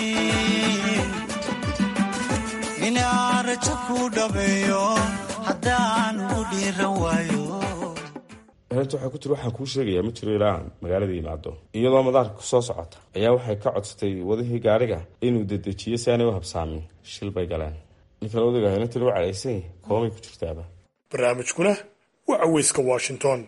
inaan rajo kuu dhabeeyo haddaan ugu dhiiran waayo arrinta waxay ku tiri waxaan kuu sheegayaa ma jiro ilaa aan magaalada yimaado iyadoo madaarka kusoo socota ayaa waxay ka codsatay wadihii gaariga inuu dedejiyo si aanay u habsaamin shil bay galeen ninkan odayga inantan u cadhaysay koomay ku jirtaaba barnaamijkuna waa caweyska washington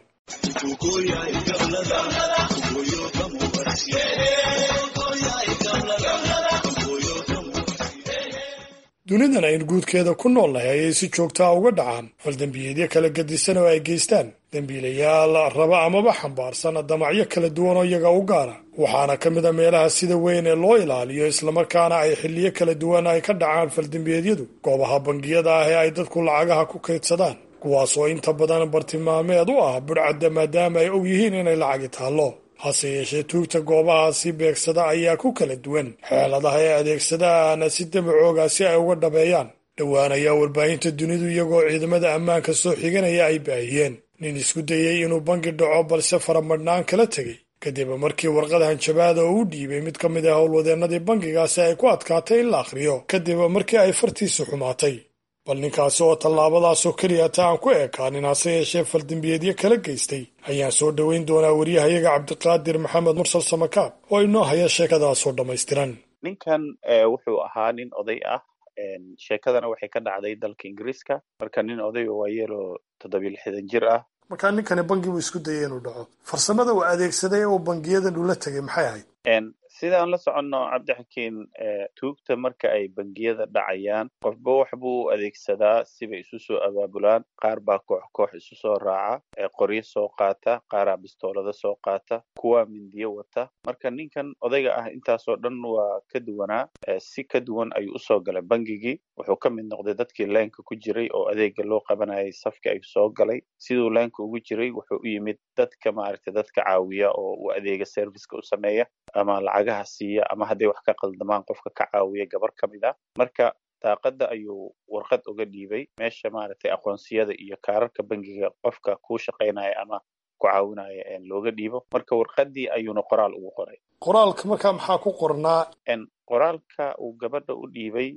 dunidan aynu guudkeeda ku noolnahay ayay si joogtaa uga dhacaan faldembiyeedyo kala gadisan oo ay geystaan dembiilayaal raba amaba xambaarsan damacyo kala duwan oo iyaga u gaara waxaana ka mid a meelaha sida weyn ee loo ilaaliyo islamarkaana ay xilliyo kala duwan ay ka dhacaan faldembiyeedyadu goobaha bangiyada ah ee ay dadku lacagaha ku kaydsadaan kuwaas oo inta badan bartilmaameed u ah budhcadda maadaama ay og yihiin inay lacagi taallo hase yeeshee tuugta goobahaasi beegsada ayaa ku kala duwan xeeladaha ay adeegsadaan si dabacooga si ay uga dhabeeyaan dhowaan ayaa warbaahinta dunidu iyagoo ciidamada ammaanka soo xiganaya ay baahiyeen nin isku dayey inuu bangi dhaco balse faramadhnaan kala tegey kadib markii warqad hanjabaada oo u dhiibay mid ka mid ah howlwadeennadii bangigaasi ay ku adkaatay in la akhriyo kadib markii ay fartiisu xumaatay bal ninkaasi oo tallaabadaasoo keliya ta aan ku ekaanin hase yeeshee faldembiyeedyo kala geystay ayaan soo dhoweyn doonaa waryahayaga cabdiqaadir maxamed mursal samakaab oo inoo haya sheekadaasoo dhammaystiran ninkan wuxuu ahaa nin oday ah sheekadana waxay ka dhacday dalka ingiriiska marka nin oday oo waayeeloo toddobiyo lixdan jir ah markaa ninkani bangi buu isku dayay inuu dhaco farsamada uu adeegsaday oo bangiyadan ula tegay maxay ahayd sidaan la soconno cabdixakiin tuugta marka ay bangiyada dhacayaan qofba wax buu u adeegsadaa sibay isu soo abaabulaan qaar baa koox koox isu soo raaca qoryo soo qaata qaaraa bistoolada soo qaata kuwaa mindiyo wata marka ninkan odayga ah intaasoo dhan waa ka duwanaa si ka duwan ayuu usoo galay bangigii wuxuu ka mid noqday dadkii leenka ku jiray oo adeega loo qabanayay safka ayuu soo galay siduu leenka ugu jiray wuxuu u yimid dadka maaragtay dadka caawiya oo uu adeega serviceka u sameeya ama lacagaha siiya ama hadday wax ka qaldamaan qofka ka caawiya gabar ka mid ah marka daaqadda ayuu warqad uga dhiibay meesha maaragtay aqoonsiyada iyo kaararka bangiga qofka kuu shaqaynaya ama ku caawinaya looga dhiibo marka warqaddii ayuuna qoraal ugu qoray qoraalka markaa maxaa ku qornaa qoraalka uu gabadha u dhiibay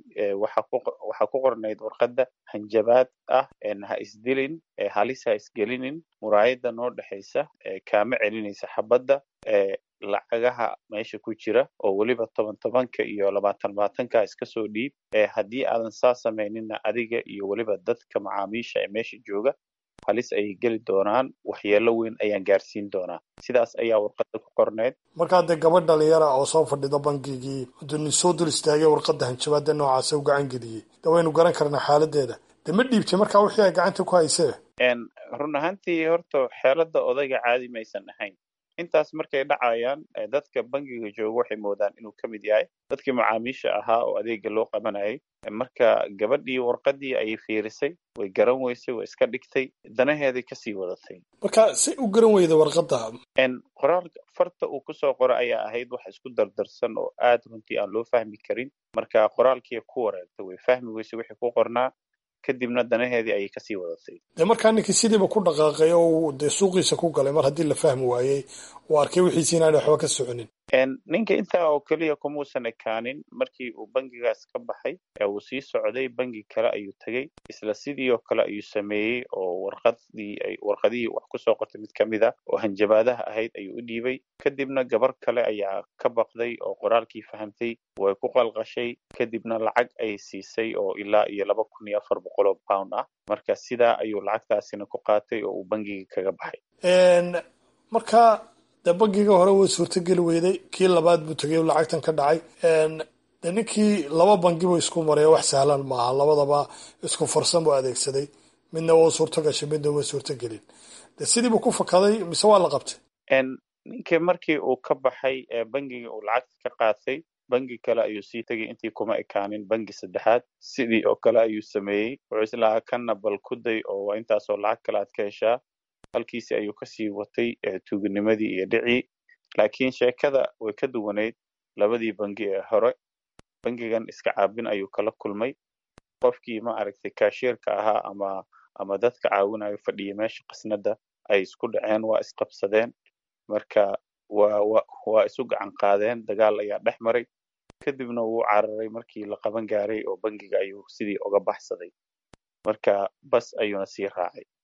waxaa ku qornayd warqadda hanjabaad ah ha isdilin halis ha isgelinin muraayadda noo dhexaysa kaama celinaysa xabadda lacagaha meesha ku jira oo weliba toban tobanka iyo labaatan labaatanka iska soo dhiib haddii aadan saa samayninna adiga iyo weliba dadka macaamiisha ee meesha jooga halis ayay geli doonaan waxyeelo weyn ayaan gaarsiin doonaa sidaas ayaa warqadda ku qorneyd markaa dee gabadh dhalinyara oo soo fadhida bangigii hadduu soo dul istaagay warqadda hanjabaada noocaasa u gacan geliyey de waynu garan karnaa xaaladeeda de ma dhiibtay markaa wixii ay gacanta ku haysee run ahaantii horta xeelada odayga caadi maysan ahayn intaas markay dhacayaan dadka bangiga jooga waxay moodaan inuu ka mid yahay dadkii macaamiisha ahaa oo adeega loo qabanayay marka gabadhii warqadii ayay fiirisay way garan weysay way iska dhigtay danaheeday kasii wadatay marka si u garan weyda warqadda qoraal farta uu kusoo qora ayaa ahayd wax isku dardarsan oo aad runtii aan loo fahmi karin marka qoraalkii ku wareegtay way fahmi weysay wixii ku qornaa kadibna danaheedii ayay kasii wadatay dee markaa ninkii sidiiba ku dhaqaaqay oo dee suuqiisa ku galay mar haddii la fahmi waayey uu arkay wixiisi inaanay waxba ka soconin ninka intaa oo keliya kumuusan ekaanin markii uu bangigaas ka baxay ee uu sii socday bangi kale ayuu tegey isla sidii oo kale ayuu sameeyey oo warqadii warqadihii wax kusoo qortay mid ka mid a oo hanjabaadaha ahayd ayuu u dhiibay kadibna gabar kale ayaa ka baqday oo qoraalkii fahamtay way ku qalqashay kadibna lacag ay siisay oo ilaa iyo laba kun iyo afar boqol oo pound ah marka sidaa ayuu lacagtaasina ku qaatay oo uu bangiga kaga baxay marka dee bangiga hore way suurtogeli weyday kii labaad buu tegay o lacagtan ka dhacay dee ninkii laba bangi buu isku maray wax sahlan maaha labadaba isku farsan buu adeegsaday midna waa suurto gashay midna waa suurto gelin de sidiibuu ku fakaday mise waa la qabtay ninkii markii uu ka baxay bangigii uu lacagta ka qaatay bangi kale ayuu sii tegay intii kuma ekaanin bangi saddexaad sidii oo kale ayuu sameeyey wuxuu islahaa kanna bal ku day oo waa intaasoo lacag kale aad ka heshaa halkiisi ayuu kasii watay tuuginimadii iyo dhicii laakiin sheekada way ka duwanayd labadii bangi ee hore bangigan iska caabin ayuu kala kulmay qofkii ma aragtay kaashiirka ahaa ama ama dadka caawinayo fadhiya meesha qasnada ay isku dhaceen waa isqabsadeen marka waa wa waa isu gacan qaadeen dagaal ayaa dhex maray kadibna wuu cararay markii la qaban gaaray oo bangiga ayuu sidii uga baxsaday marka bas ayuuna sii raacay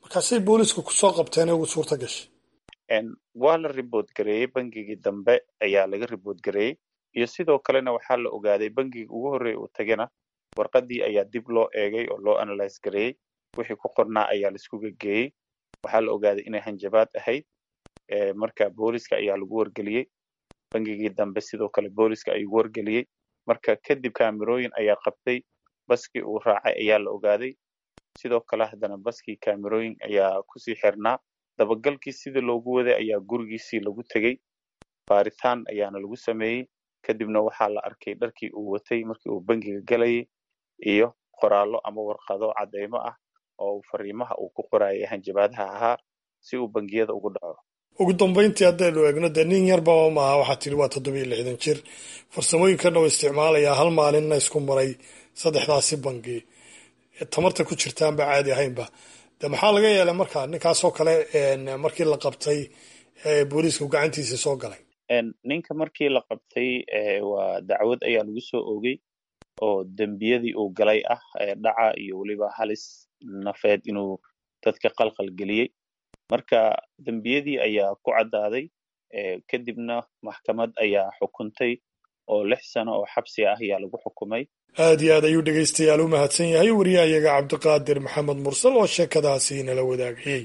markaasay booliisku kusoo qabteen ugu suurta gashay waa la ribood gareeyey bangigii dambe ayaa laga ribood gareeyey iyo sidoo kalena waxaa la ogaaday bangigii ugu horreeya uu tagana warqadii ayaa dib loo eegay oo loo analyse gareeyey wixii ku qornaa ayaa laisku gegeeyey waxaa la ogaaday inay hanjabaad ahayd marka booliska ayaa lagu wargeliyey bangigii dambe sidoo kale booliska ayuu wargeliyey marka kadib kaamirooyin ayaa qabtay baskii uu raacay ayaa la ogaaday sidoo kale haddana baskii kaamirooyin ayaa kusii xirnaa dabagalkii sidii loogu waday ayaa gurigiisii lagu tegey baaritaan ayaana lagu sameeyey kadibna waxaa la arkay dharkii uu watay markii uu bangiga galayay iyo qoraallo ama warqado caddeymo ah oo fariimaha uu ku qorayay hanjabaadaha ahaa si uu bangiyada ugu dhaco ugu dambayntii haddaynu eegno dee nin yarba maaha waxaa tidhi waa toddobiyo lixdan jir farsamooyinkan uu isticmaalayaa hal maalinna isku maray saddexdaasi bangi tamarta ku jirtaanba caadi ahaynba de maxaa laga yeelay marka ninkaasoo kale markii la qabtay booliisku gacantiisa soo galay ninka markii la qabtay waa dacwad ayaa lagu soo oogay oo dembiyadii uu galay ah dhaca iyo weliba halis nafeed inuu dadka qalqal geliyey marka dembiyadii ayaa ku caddaaday kadibna maxkamad ayaa xukuntay oo lix sano oo xabsi ah ayaa lagu xukumay aad iyo aad ayuu dhegaystayaal u mahadsan yahay wariyahayaga cabdiqaadir maxamed mursal oo sheekadaasi nala wadaagayey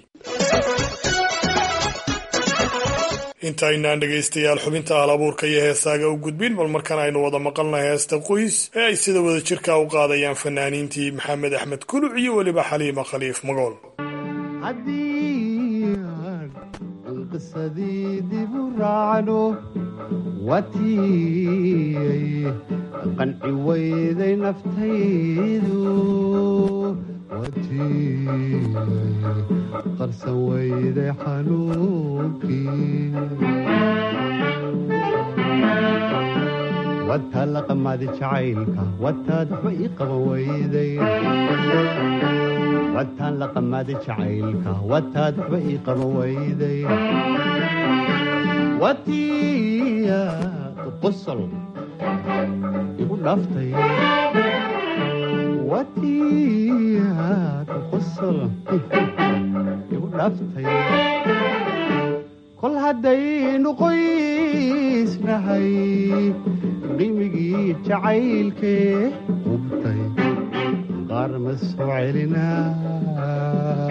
intaynaan dhegaystayaal xubinta hal abuurka iyo heesaaga u gudbin bal markan aynu wada maqalnahay heesta qoys ee ay sida wada jirka u qaadayaan fanaaniintii maxamed axmed kuluc iyo weliba xaliima khaliif magool qisadii dib u raacno watiyay qanci weyday naftaydu watiyay qarsan weyday xanuunkii wataa la qamaadi jacaylka wataad waxba ii qaban weyday wataan la qamaadi jacaylka wataad waxba ii qaban weyday watiyaad qosol igu dhaaftay watiyaad qosol igu dhaaftay kol haddaynu qoysnahay qimigii jacaylkee qubtay qaar ma soo celinaa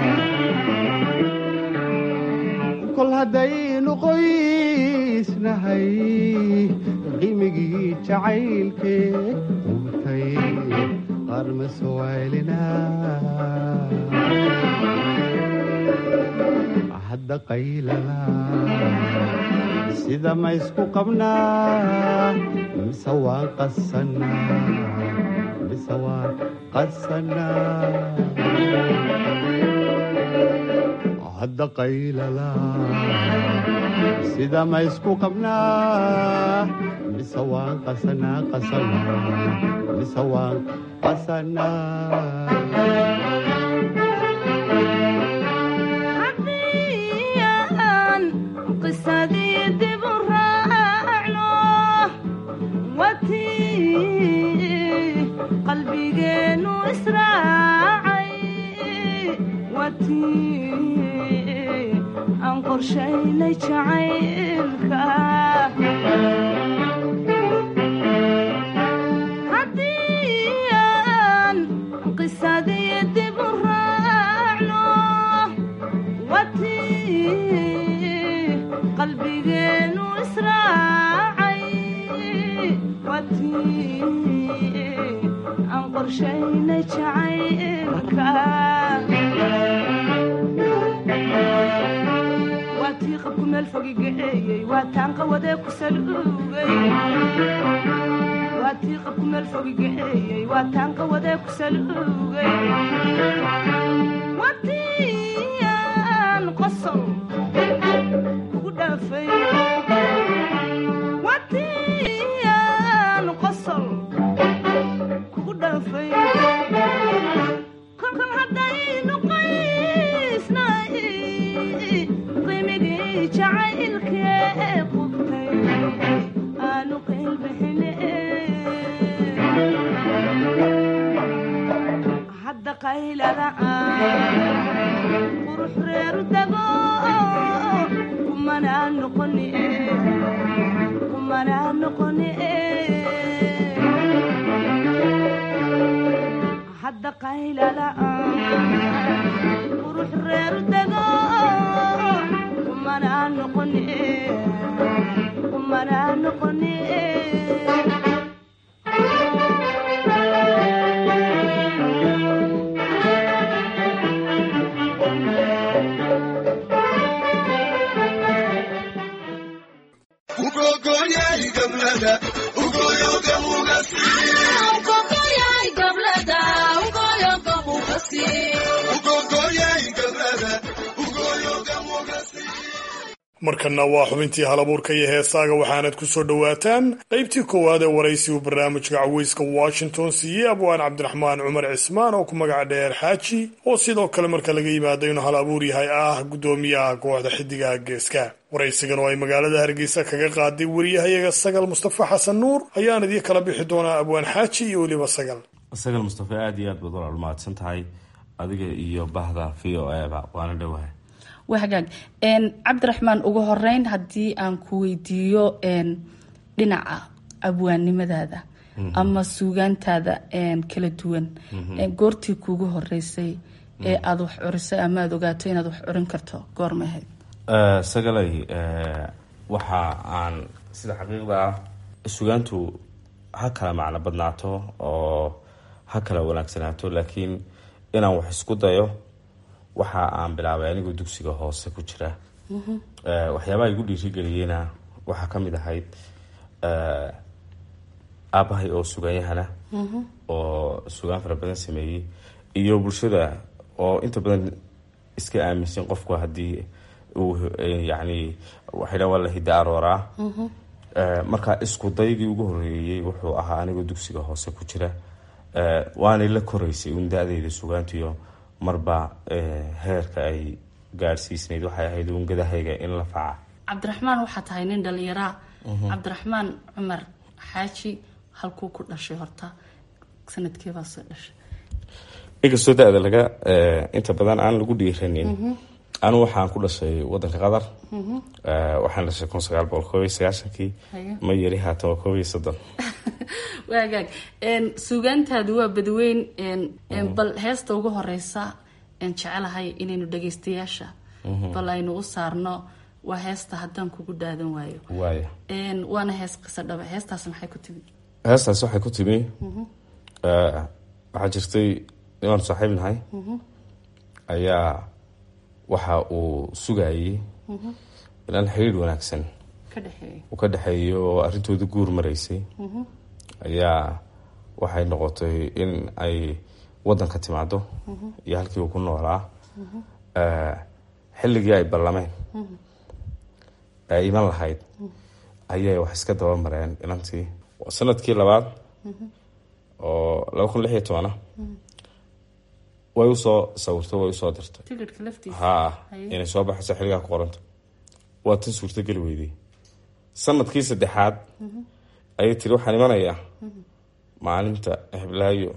kol haddaynu qoysnahay qimigii jacaylkee qubtay qaar ma soo celinaa hadda qaylala sida ma isku qabnaa mise waan qasanaa mise waan qasanaa hadda qaylala sida ma isku qabnaa mise waan qasanaa qasanaa mise waan qasanaa qalbigeenu israacay watii aan qorshaynay jacaylka haddii aan qisadii dib u raacno watii qalbigeenu israacay watii aan qorshaynay jacaylka waatii qabku meel fogi gaceeyey waataan qawadee ku saluugay waatii qabku meel fogi gaceeyey waataan qawadee ku saluugay watiyaan qosol kugu dhaafay watiyaan qosol kugu dhaafay kolkan haddaynu qaysnay qimigii jacaylkee qubtay aanu qaylbixine hadda qaylada qurux reeru dago kumanaa noqoni kumanaa noqoni hadda qaylala-aan qurux reeru dago kumanaa noqoni kumanaa noqoni markanna waa xubintii halabuurka iyo heesaaga waxaanad ku soo dhowaataan qaybtii koowaad ee waraysigu barnaamijka caweyska washington siiyey abwaan cabdiraxmaan cumar cismaan oo ku magaca dheer xaaji oo sidoo kale marka laga yimaado inuu hal abuur yahay ah guddoomiyaha kooxda xidigaha geeska waraysigan oo ay magaalada hargeysa kaga qaaday wariyahayaga sagal mustafa xasan nuur ayaan idii kala bixi doonaa abwaan xaaji iyo weliba sagal sagal mustafa aada iyo aad baad walaal mahadsan tahay adiga iyo bahda v o eba waana dhowahay waa hagaag cabdiraxmaan ugu horeyn haddii aan ku weydiiyo dhinaca abwaannimadaada ama suugaantaada kala duwan goortii kuugu horeysay ee aada wax curisay ama aada ogaato inaad wax curin karto goorma ahayd sagalay waxa aan sida xaqiiqda ah sugaantu ha kala macno badnaato oo ha kala wanaagsanaato laakiin inaan wax isku dayo waxa aan bilaabay anigoo dugsiga hoose ku jira waxyaabaha igu dhiirigeliyeyna waxaa ka mid ahayd aabahay oo suganyahana oo sugaan fara badan sameeyey iyo bulshada oo inta badan iska aaminsan qofku haddii uu yani waxaydha waa la hidda arooraa marka isku daygii ugu horeeyey wuxuu ahaa anigoo dugsiga hoose ku jira waanay la koreysay un da-deyda sugaantiyo marba heerka ay gaadhsiisnayd waxay ahayd ungadahayga in la faca cabdiraxmaan waxaa tahay nin dhalinyaraa cabdiraxmaan cumar xaaji halkuu ku dhashay horta sanadkeebaa soo dhashay inkastoo da-da laga inta badan aan lagu dhiiranin anu waxaan ku dhashay wadanka qatar waxaan dhashay kun sagaal boqol koob iyo sagaashankii ma yari haatan waa koob iyo soddon waagaag suugaantaadu waa badweyn bal heesta ugu horeysa jecelahay inaynu dhageystayaasha bal aynu u saarno waa heesta haddaan kugu dhaadan waayo waaya waana hees qiso dhaba heestaas maxay ku timi heestaas waxay ku timi waxaa jirtay nimaan saaxiib nahay ayaa waxa uu sugayey ilaan xiriir wanaagsan uu ka dhexeeyo oo arrintooda guur maraysay ayaa waxay noqotay in ay wadanka timaado iyo halkii uu ku noolaa xilligii ay ballameen ay iman lahayd ayay wax iska daba mareen inantii sanadkii labaad oo laba kun lix iyo tobana way usoo sawirtay way usoo dirtay ha inay soo baxayso xilligaa ku qoranta waa tan suurtogeli weyday sanadkii saddexaad ayay tiri waxaan imanayaa maalinta heblaayo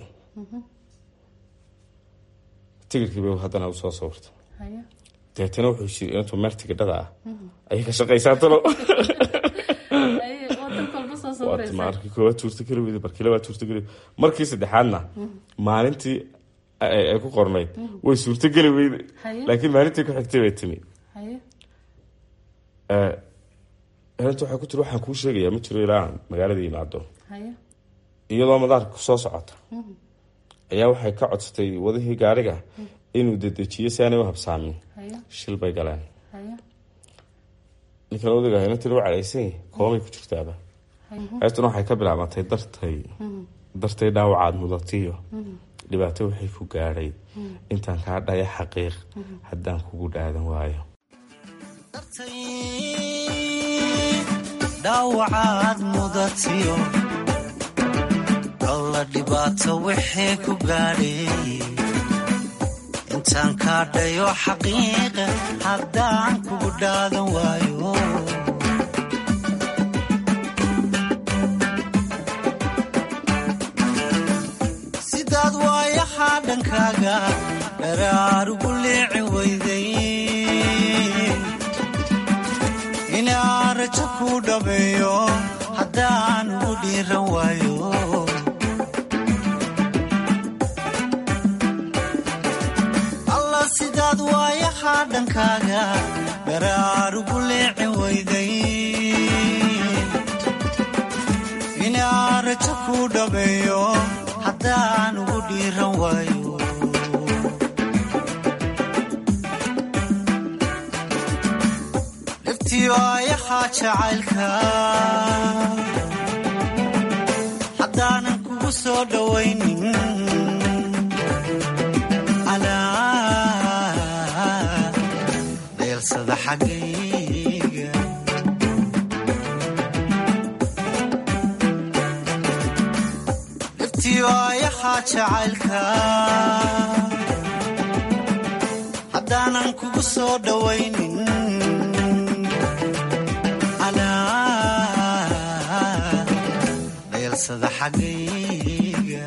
tigirkii bay haddana usoo sawirtay deetana wuxuu shiri intuu meel tigidhada ah ayay ka shaqaysaa talo markii koowaad suurtogeli weyday markii labaad suurtogeli markii saddexaadna maalintii ay ku qornayd way suurtogeli weyday laakiin maalintii ku xigtay bay timi inanta waxay ku tiri waxaan kuu sheegayaa ma jiro ilaa magaalada yimaado iyadoo madaarka kusoo socota ayaa waxay ka codsatay wadihii gaariga inuu dedejiyo si aanay u habsaamin shil bay galeen ninkan odaga inantii lagu cadhaysany koomay ku jirtaaba heestuna waxay ka bilaabantay dartay dartay dhaawacaad mudatiyo dhibaato waxay ku gaadhay intaan kaa dhaya xaqiiq haddaan kugu dhaadan waayo dhaawacaad mudatiyo alla dhibaato wixii ku gaadhay intaan kaa dhayo xaqiiqa haddaan kugu dhaadan waayo sidaad waayahaa dhankaaga dharaarugu liici weyday inaan rajo ku dhabeeyo haddaan ugu dhiiran waayo alla sidaad waayahaa dhankaaga garaar ugu leecin weyday inaan rajo ku dhabeeyo haddaan ugu dhiiran waayo dhibtiyo ayahaa jacaylka haddaanan kugu soo dhowaynin alaa dheelsada xaggayga dhibtiyo ayahaa jacaylka haddaanan kugu soo dhowaynin dheelsada xaggayga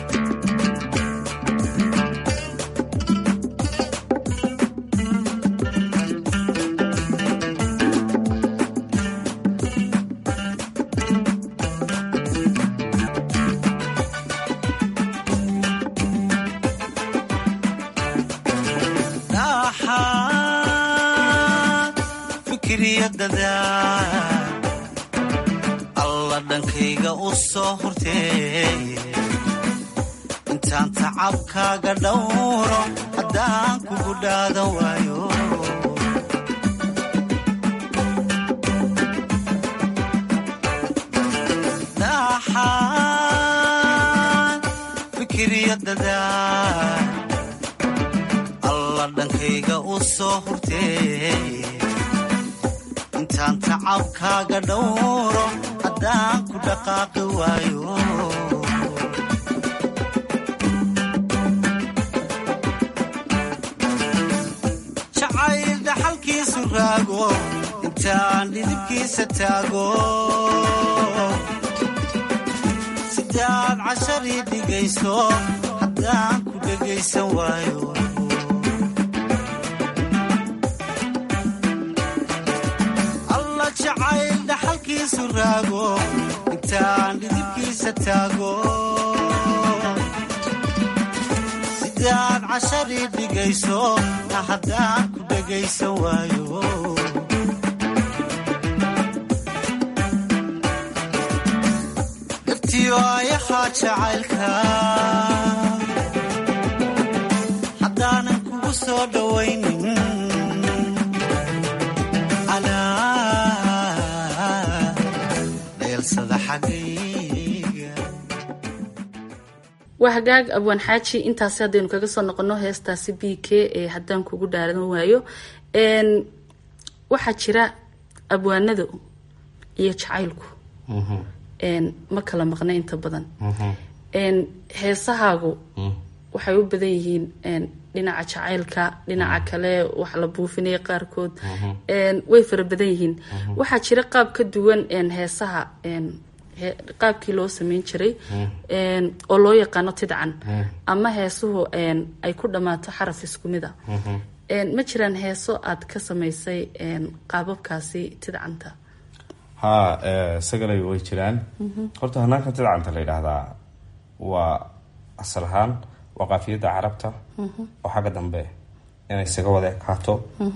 dhaxaad fikriyadada alla dhankayga u soo hurtee intaan tacabkaaga dhowro haddaan kugu dhaadan waayo dhaxaad fikriyadada alla dhankayga u soo hurtee intaan tacabkaaga dhowro haddaan ku dhaqaaqi waayo jacayl dhaxalkiisu raago intaan dhidibkiisa taago sidaad casharii dhigayso haddaan ku dhegaysan waayo alla jacayl dhaxalkiisu raago intaan dhidibkiisa taago sidaad casharii dhigayso haddaan ku dhegaysan waayo dhibtiyo ayahaa jacaylka haddaanan kugu soo dhowaynin waa hagaag abwaan xaaji intaasi haddaynu kaga soo noqono heestaasi b k ee haddaan kugu dhaaran waayo waxaa jira abwaanada iyo jacaylku ma kala maqna inta badan heesahaagu waxay u badan yihiin dhinaca jacaylka dhinaca kale wax la buufinaya qaarkood way fara badan yihiin waxaa jira qaab ka duwan heesaha qaabkii loo sameyn jiray oo loo yaqaano tidcan ama heesuhu ay ku dhammaato xaraf isku mid a ma jiraan heeso aad ka samaysay qaababkaasi tidcanta haa isagalay way jiraan horta hanaanka tidcanta la yidhaahdaa waa asal ahaan waa qaafiyadda carabta oo xagga dambe inay isaga wada ekaato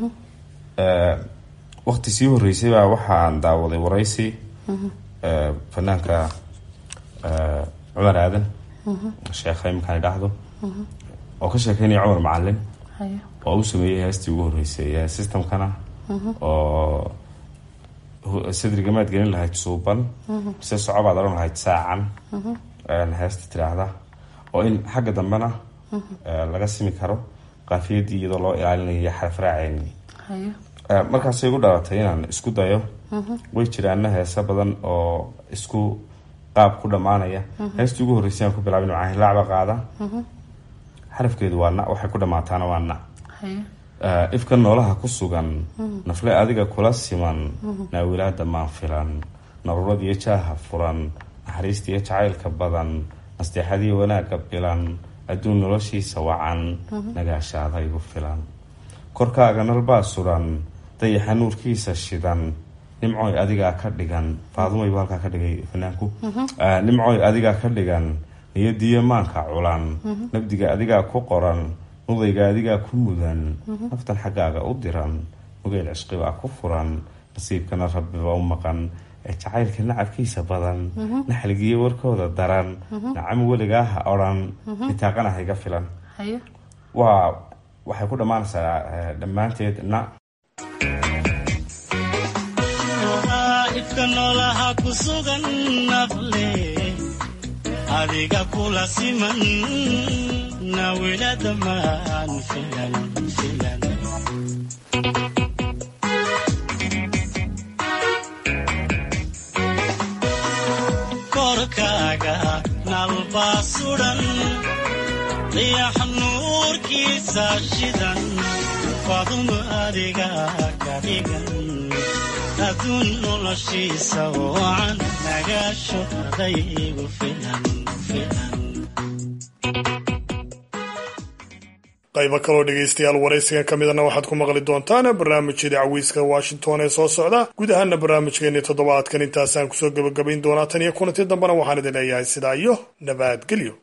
waqti sii horeysay baa waxaan daawaday waraysi fanaanka cumar aadan sheekha iminkaan idhaahdo oo ka sheekeynaya cumar macalin oo u sameeyey heestii ugu horeysay systemkana oo sadrigamaad gelin lahayd suuban mise socobaad odhan lahayd saacan heesta tiraahda oo in xagga dambena laga simi karo qaafiyadii iyadoo loo ilaalinayo xarafraaceyni markaasay igu dhalatay inaan isku dayo way jiraana heese badan oo isku qaab ku dhammaanaya heestii ugu horreysay aan ku bilaabin waxaan hilaacba qaada xarafkeedu waa na waxay ku dhammaataana waa na ifka noolaha ku sugan nafle adiga kula siman naawilaada maan filan naruuradiiyo jaaha furan naxariistiiyo jacaylka badan nasteexadiiyo wanaagga bilan adduun noloshiisa wacan nagaashaada igu filan korkaaga nalbaa suran dayaxa nuurkiisa shidan nimcoy adigaa ka dhigan faadumay buu halkaa ka dhigay fanaanku nimcoy adigaa ka dhigan niyadiyo maanka culan nabdiga adigaa ku qoran nudayga adigaa ku mudan naftan xaggaaga u diran mugeyl cishqibaa ku furan nasiibkana rabbiba u maqan ee jacaylka nacabkiisa badan naxligiyo warkooda daran nacam weligaa ha odhan nitaaqana hayga filan waa waxay ku dhammaanaysaa dhammaanteed na ifka noolaha ku sugan nafle adiga kula siman nawilada maan filan filan korkaaga nalbaa sudan dayax nuurkiisa shidan fadumo adiga ka dhigan aduun noloshiisa wacan nagaasho adaygu filan filan qaybo kaloo dhegaystayaal waraysigan ka midana waxaad ku maqli doontaan barnaamijyada cawiiska washington ee soo socda guud ahaana barnaamijkeeni toddobaadkan intaasaan kusoo gebagabayn doonaa tan iyo kulanti dambena waxaan idin leeyahay sidaa iyo nabadgelyo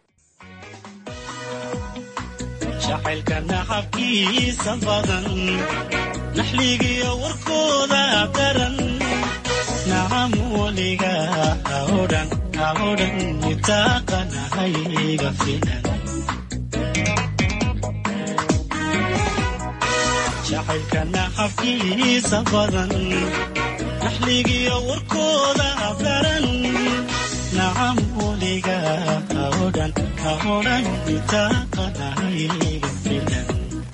jacaylka naxabkiisa badan naxligiyo warkooda daran nacam weliga haodhan haodhan nitaaqanahayga filan jacaylka naxabkiisa badan naxligiyo warkooda daran nacam weliga haodhan haodhan nitaaqanahayga filan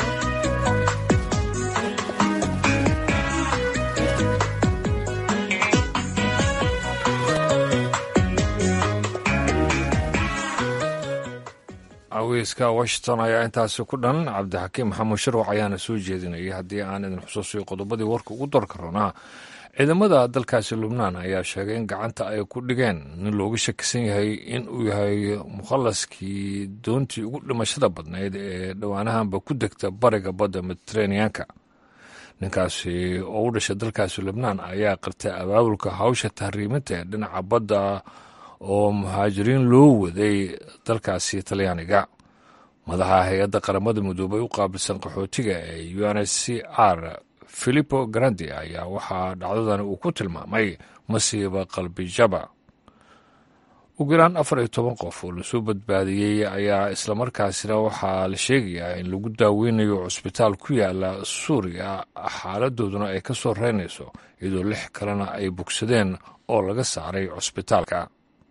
aweyska washington ayaa intaasi ku dhan cabdixakiim maxamuud sharwac ayaana soo jeedinayay haddii aan idin xusuusiyo qodobadii warka ugu darka ranaa ciidamada dalkaasi lubnaan ayaa sheegay in gacanta ay ku dhigeen nin looga shakisan yahay in uu yahay mukhallaskii doontii ugu dhimashada badnayd ee dhowaanahanba ku degta bariga badda mediteraneanka ninkaasi oo u dhashay dalkaasi lubnaan ayaa qirtay abaabulka hawsha tahriiminta ee dhinaca badda oo muhaajiriin loo waday dalkaasi talyaaniga madaxa hay-adda qaramada midoobay u qaabilsan qaxootiga ee u n h c r filipo grandi ayaa waxaa dhacdadani uu ku tilmaamay masiiba qalbijaba ugu yaraan afar iyo toban qof oo lasoo badbaadiyey ayaa islamarkaasina waxaa la sheegayaa in lagu daaweynayo cusbitaal ku yaala suuriya xaaladooduna ay ka soo reynayso iyadoo lix kalena ay bogsadeen oo laga saaray cusbitaalka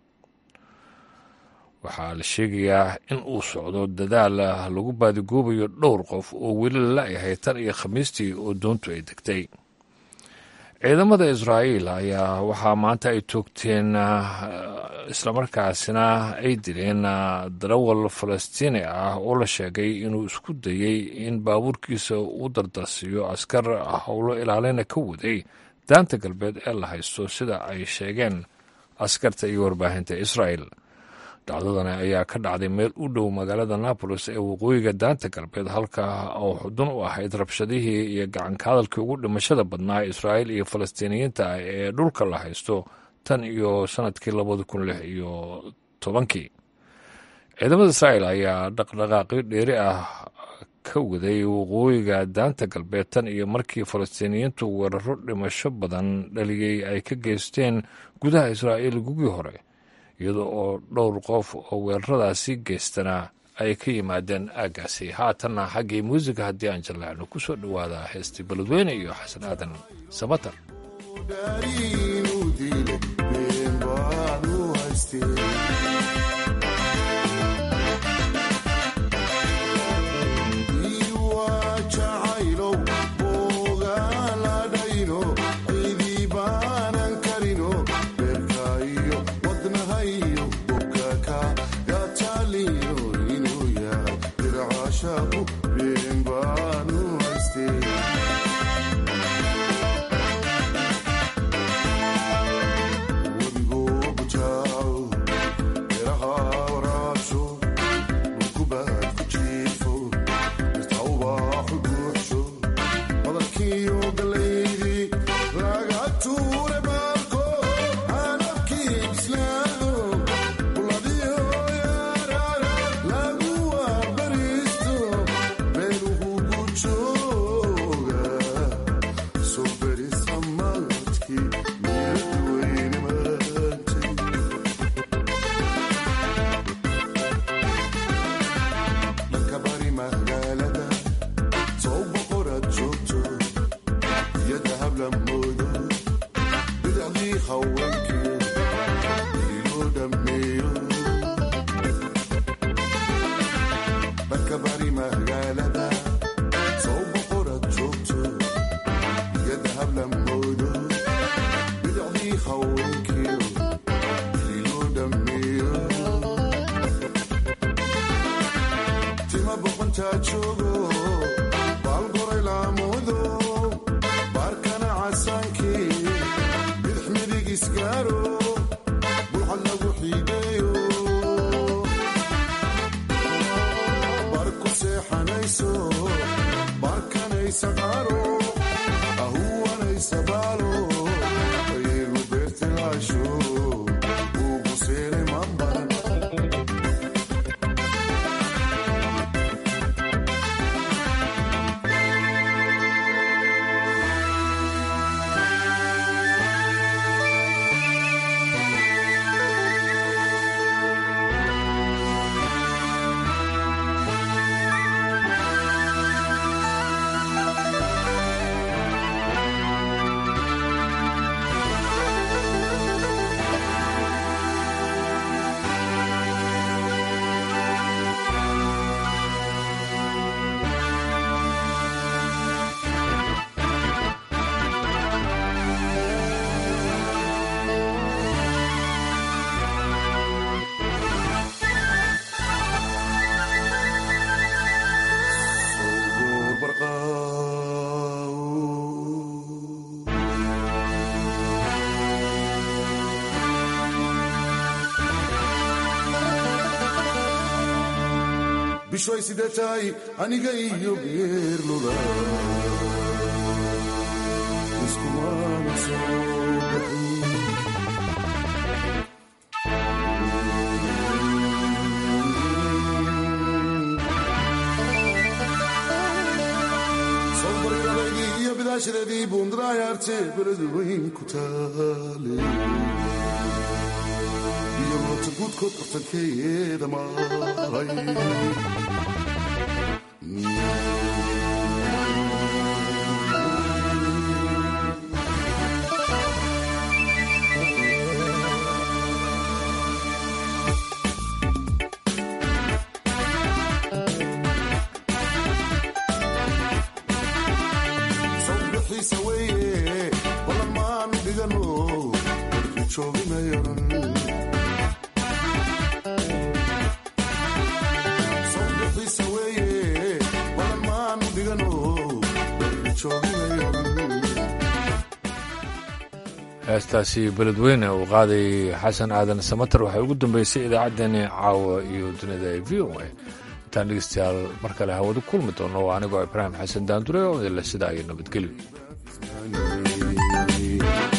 waxaa la sheegayaa in uu socdo dadaal lagu baadigoobayo dhowr qof oo weli lala-yahay tan iyo khamiistii oo doontu ay degtay ciidamada israa'iil ayaa waxaa maanta ay toogteen islamarkaasina ay dileen darawal falastiini ah oo la sheegay inuu isku dayey in baabuurkiisa u dardarsiiyo askar howlo ilaalina ka waday daanta galbeed ee la haysto sida ay sheegeen askarta iyo warbaahinta israa'el dhacdadani ayaa ka dhacday meel u dhow magaalada nabolis ee waqooyiga daanta galbeed halka oo xudun u ahayd rabshadihii iyo gacanka hadalkii ugu dhimashada badnaa israa'iil iyo falastiiniyiinta ah ee dhulka la haysto tan iyo sanadkii labada kun lix iyo tobankii ciidamada israa'iil ayaa dhaqdhaqaaqyo dheeri ah ka waday waqooyiga daanta galbeed tan iyo markii falastiiniyiintu weeraro dhimasho badan dhaliyey ay ka geysteen gudaha israa'iil gugii hore iyada oo dhowr qof oo weeraradaasi geystana ay ka yimaadeen aaggaasi haatanna xaggii muusiga haddii aan jallacno ku soo dhowaada heestii beledweyne iyo xasan aadan samatar Been bishoy sidee tahay aniga iyo geerluda iskumana soo sobarirabaydii iyo bidaashadeedii buundarayaarte beradu weyn ku taale iyo moota guudkood qortankeeda maray sawbixiisa weeye balan maan dhigano warki jooginayaran sawbixiisa weeye balan maan dhigano warki jooginayaran heestaasi beledweyne uu qaaday xasan aadan samater waxay ugu dambeysay idaacaddeenii caawa iyo dunida ee v o a intaan dhegeystayaal mar kale hawadu kulmi doono waa anigoo ibraahim xasan daandure oo idinle sidaa iyo nabadgelyo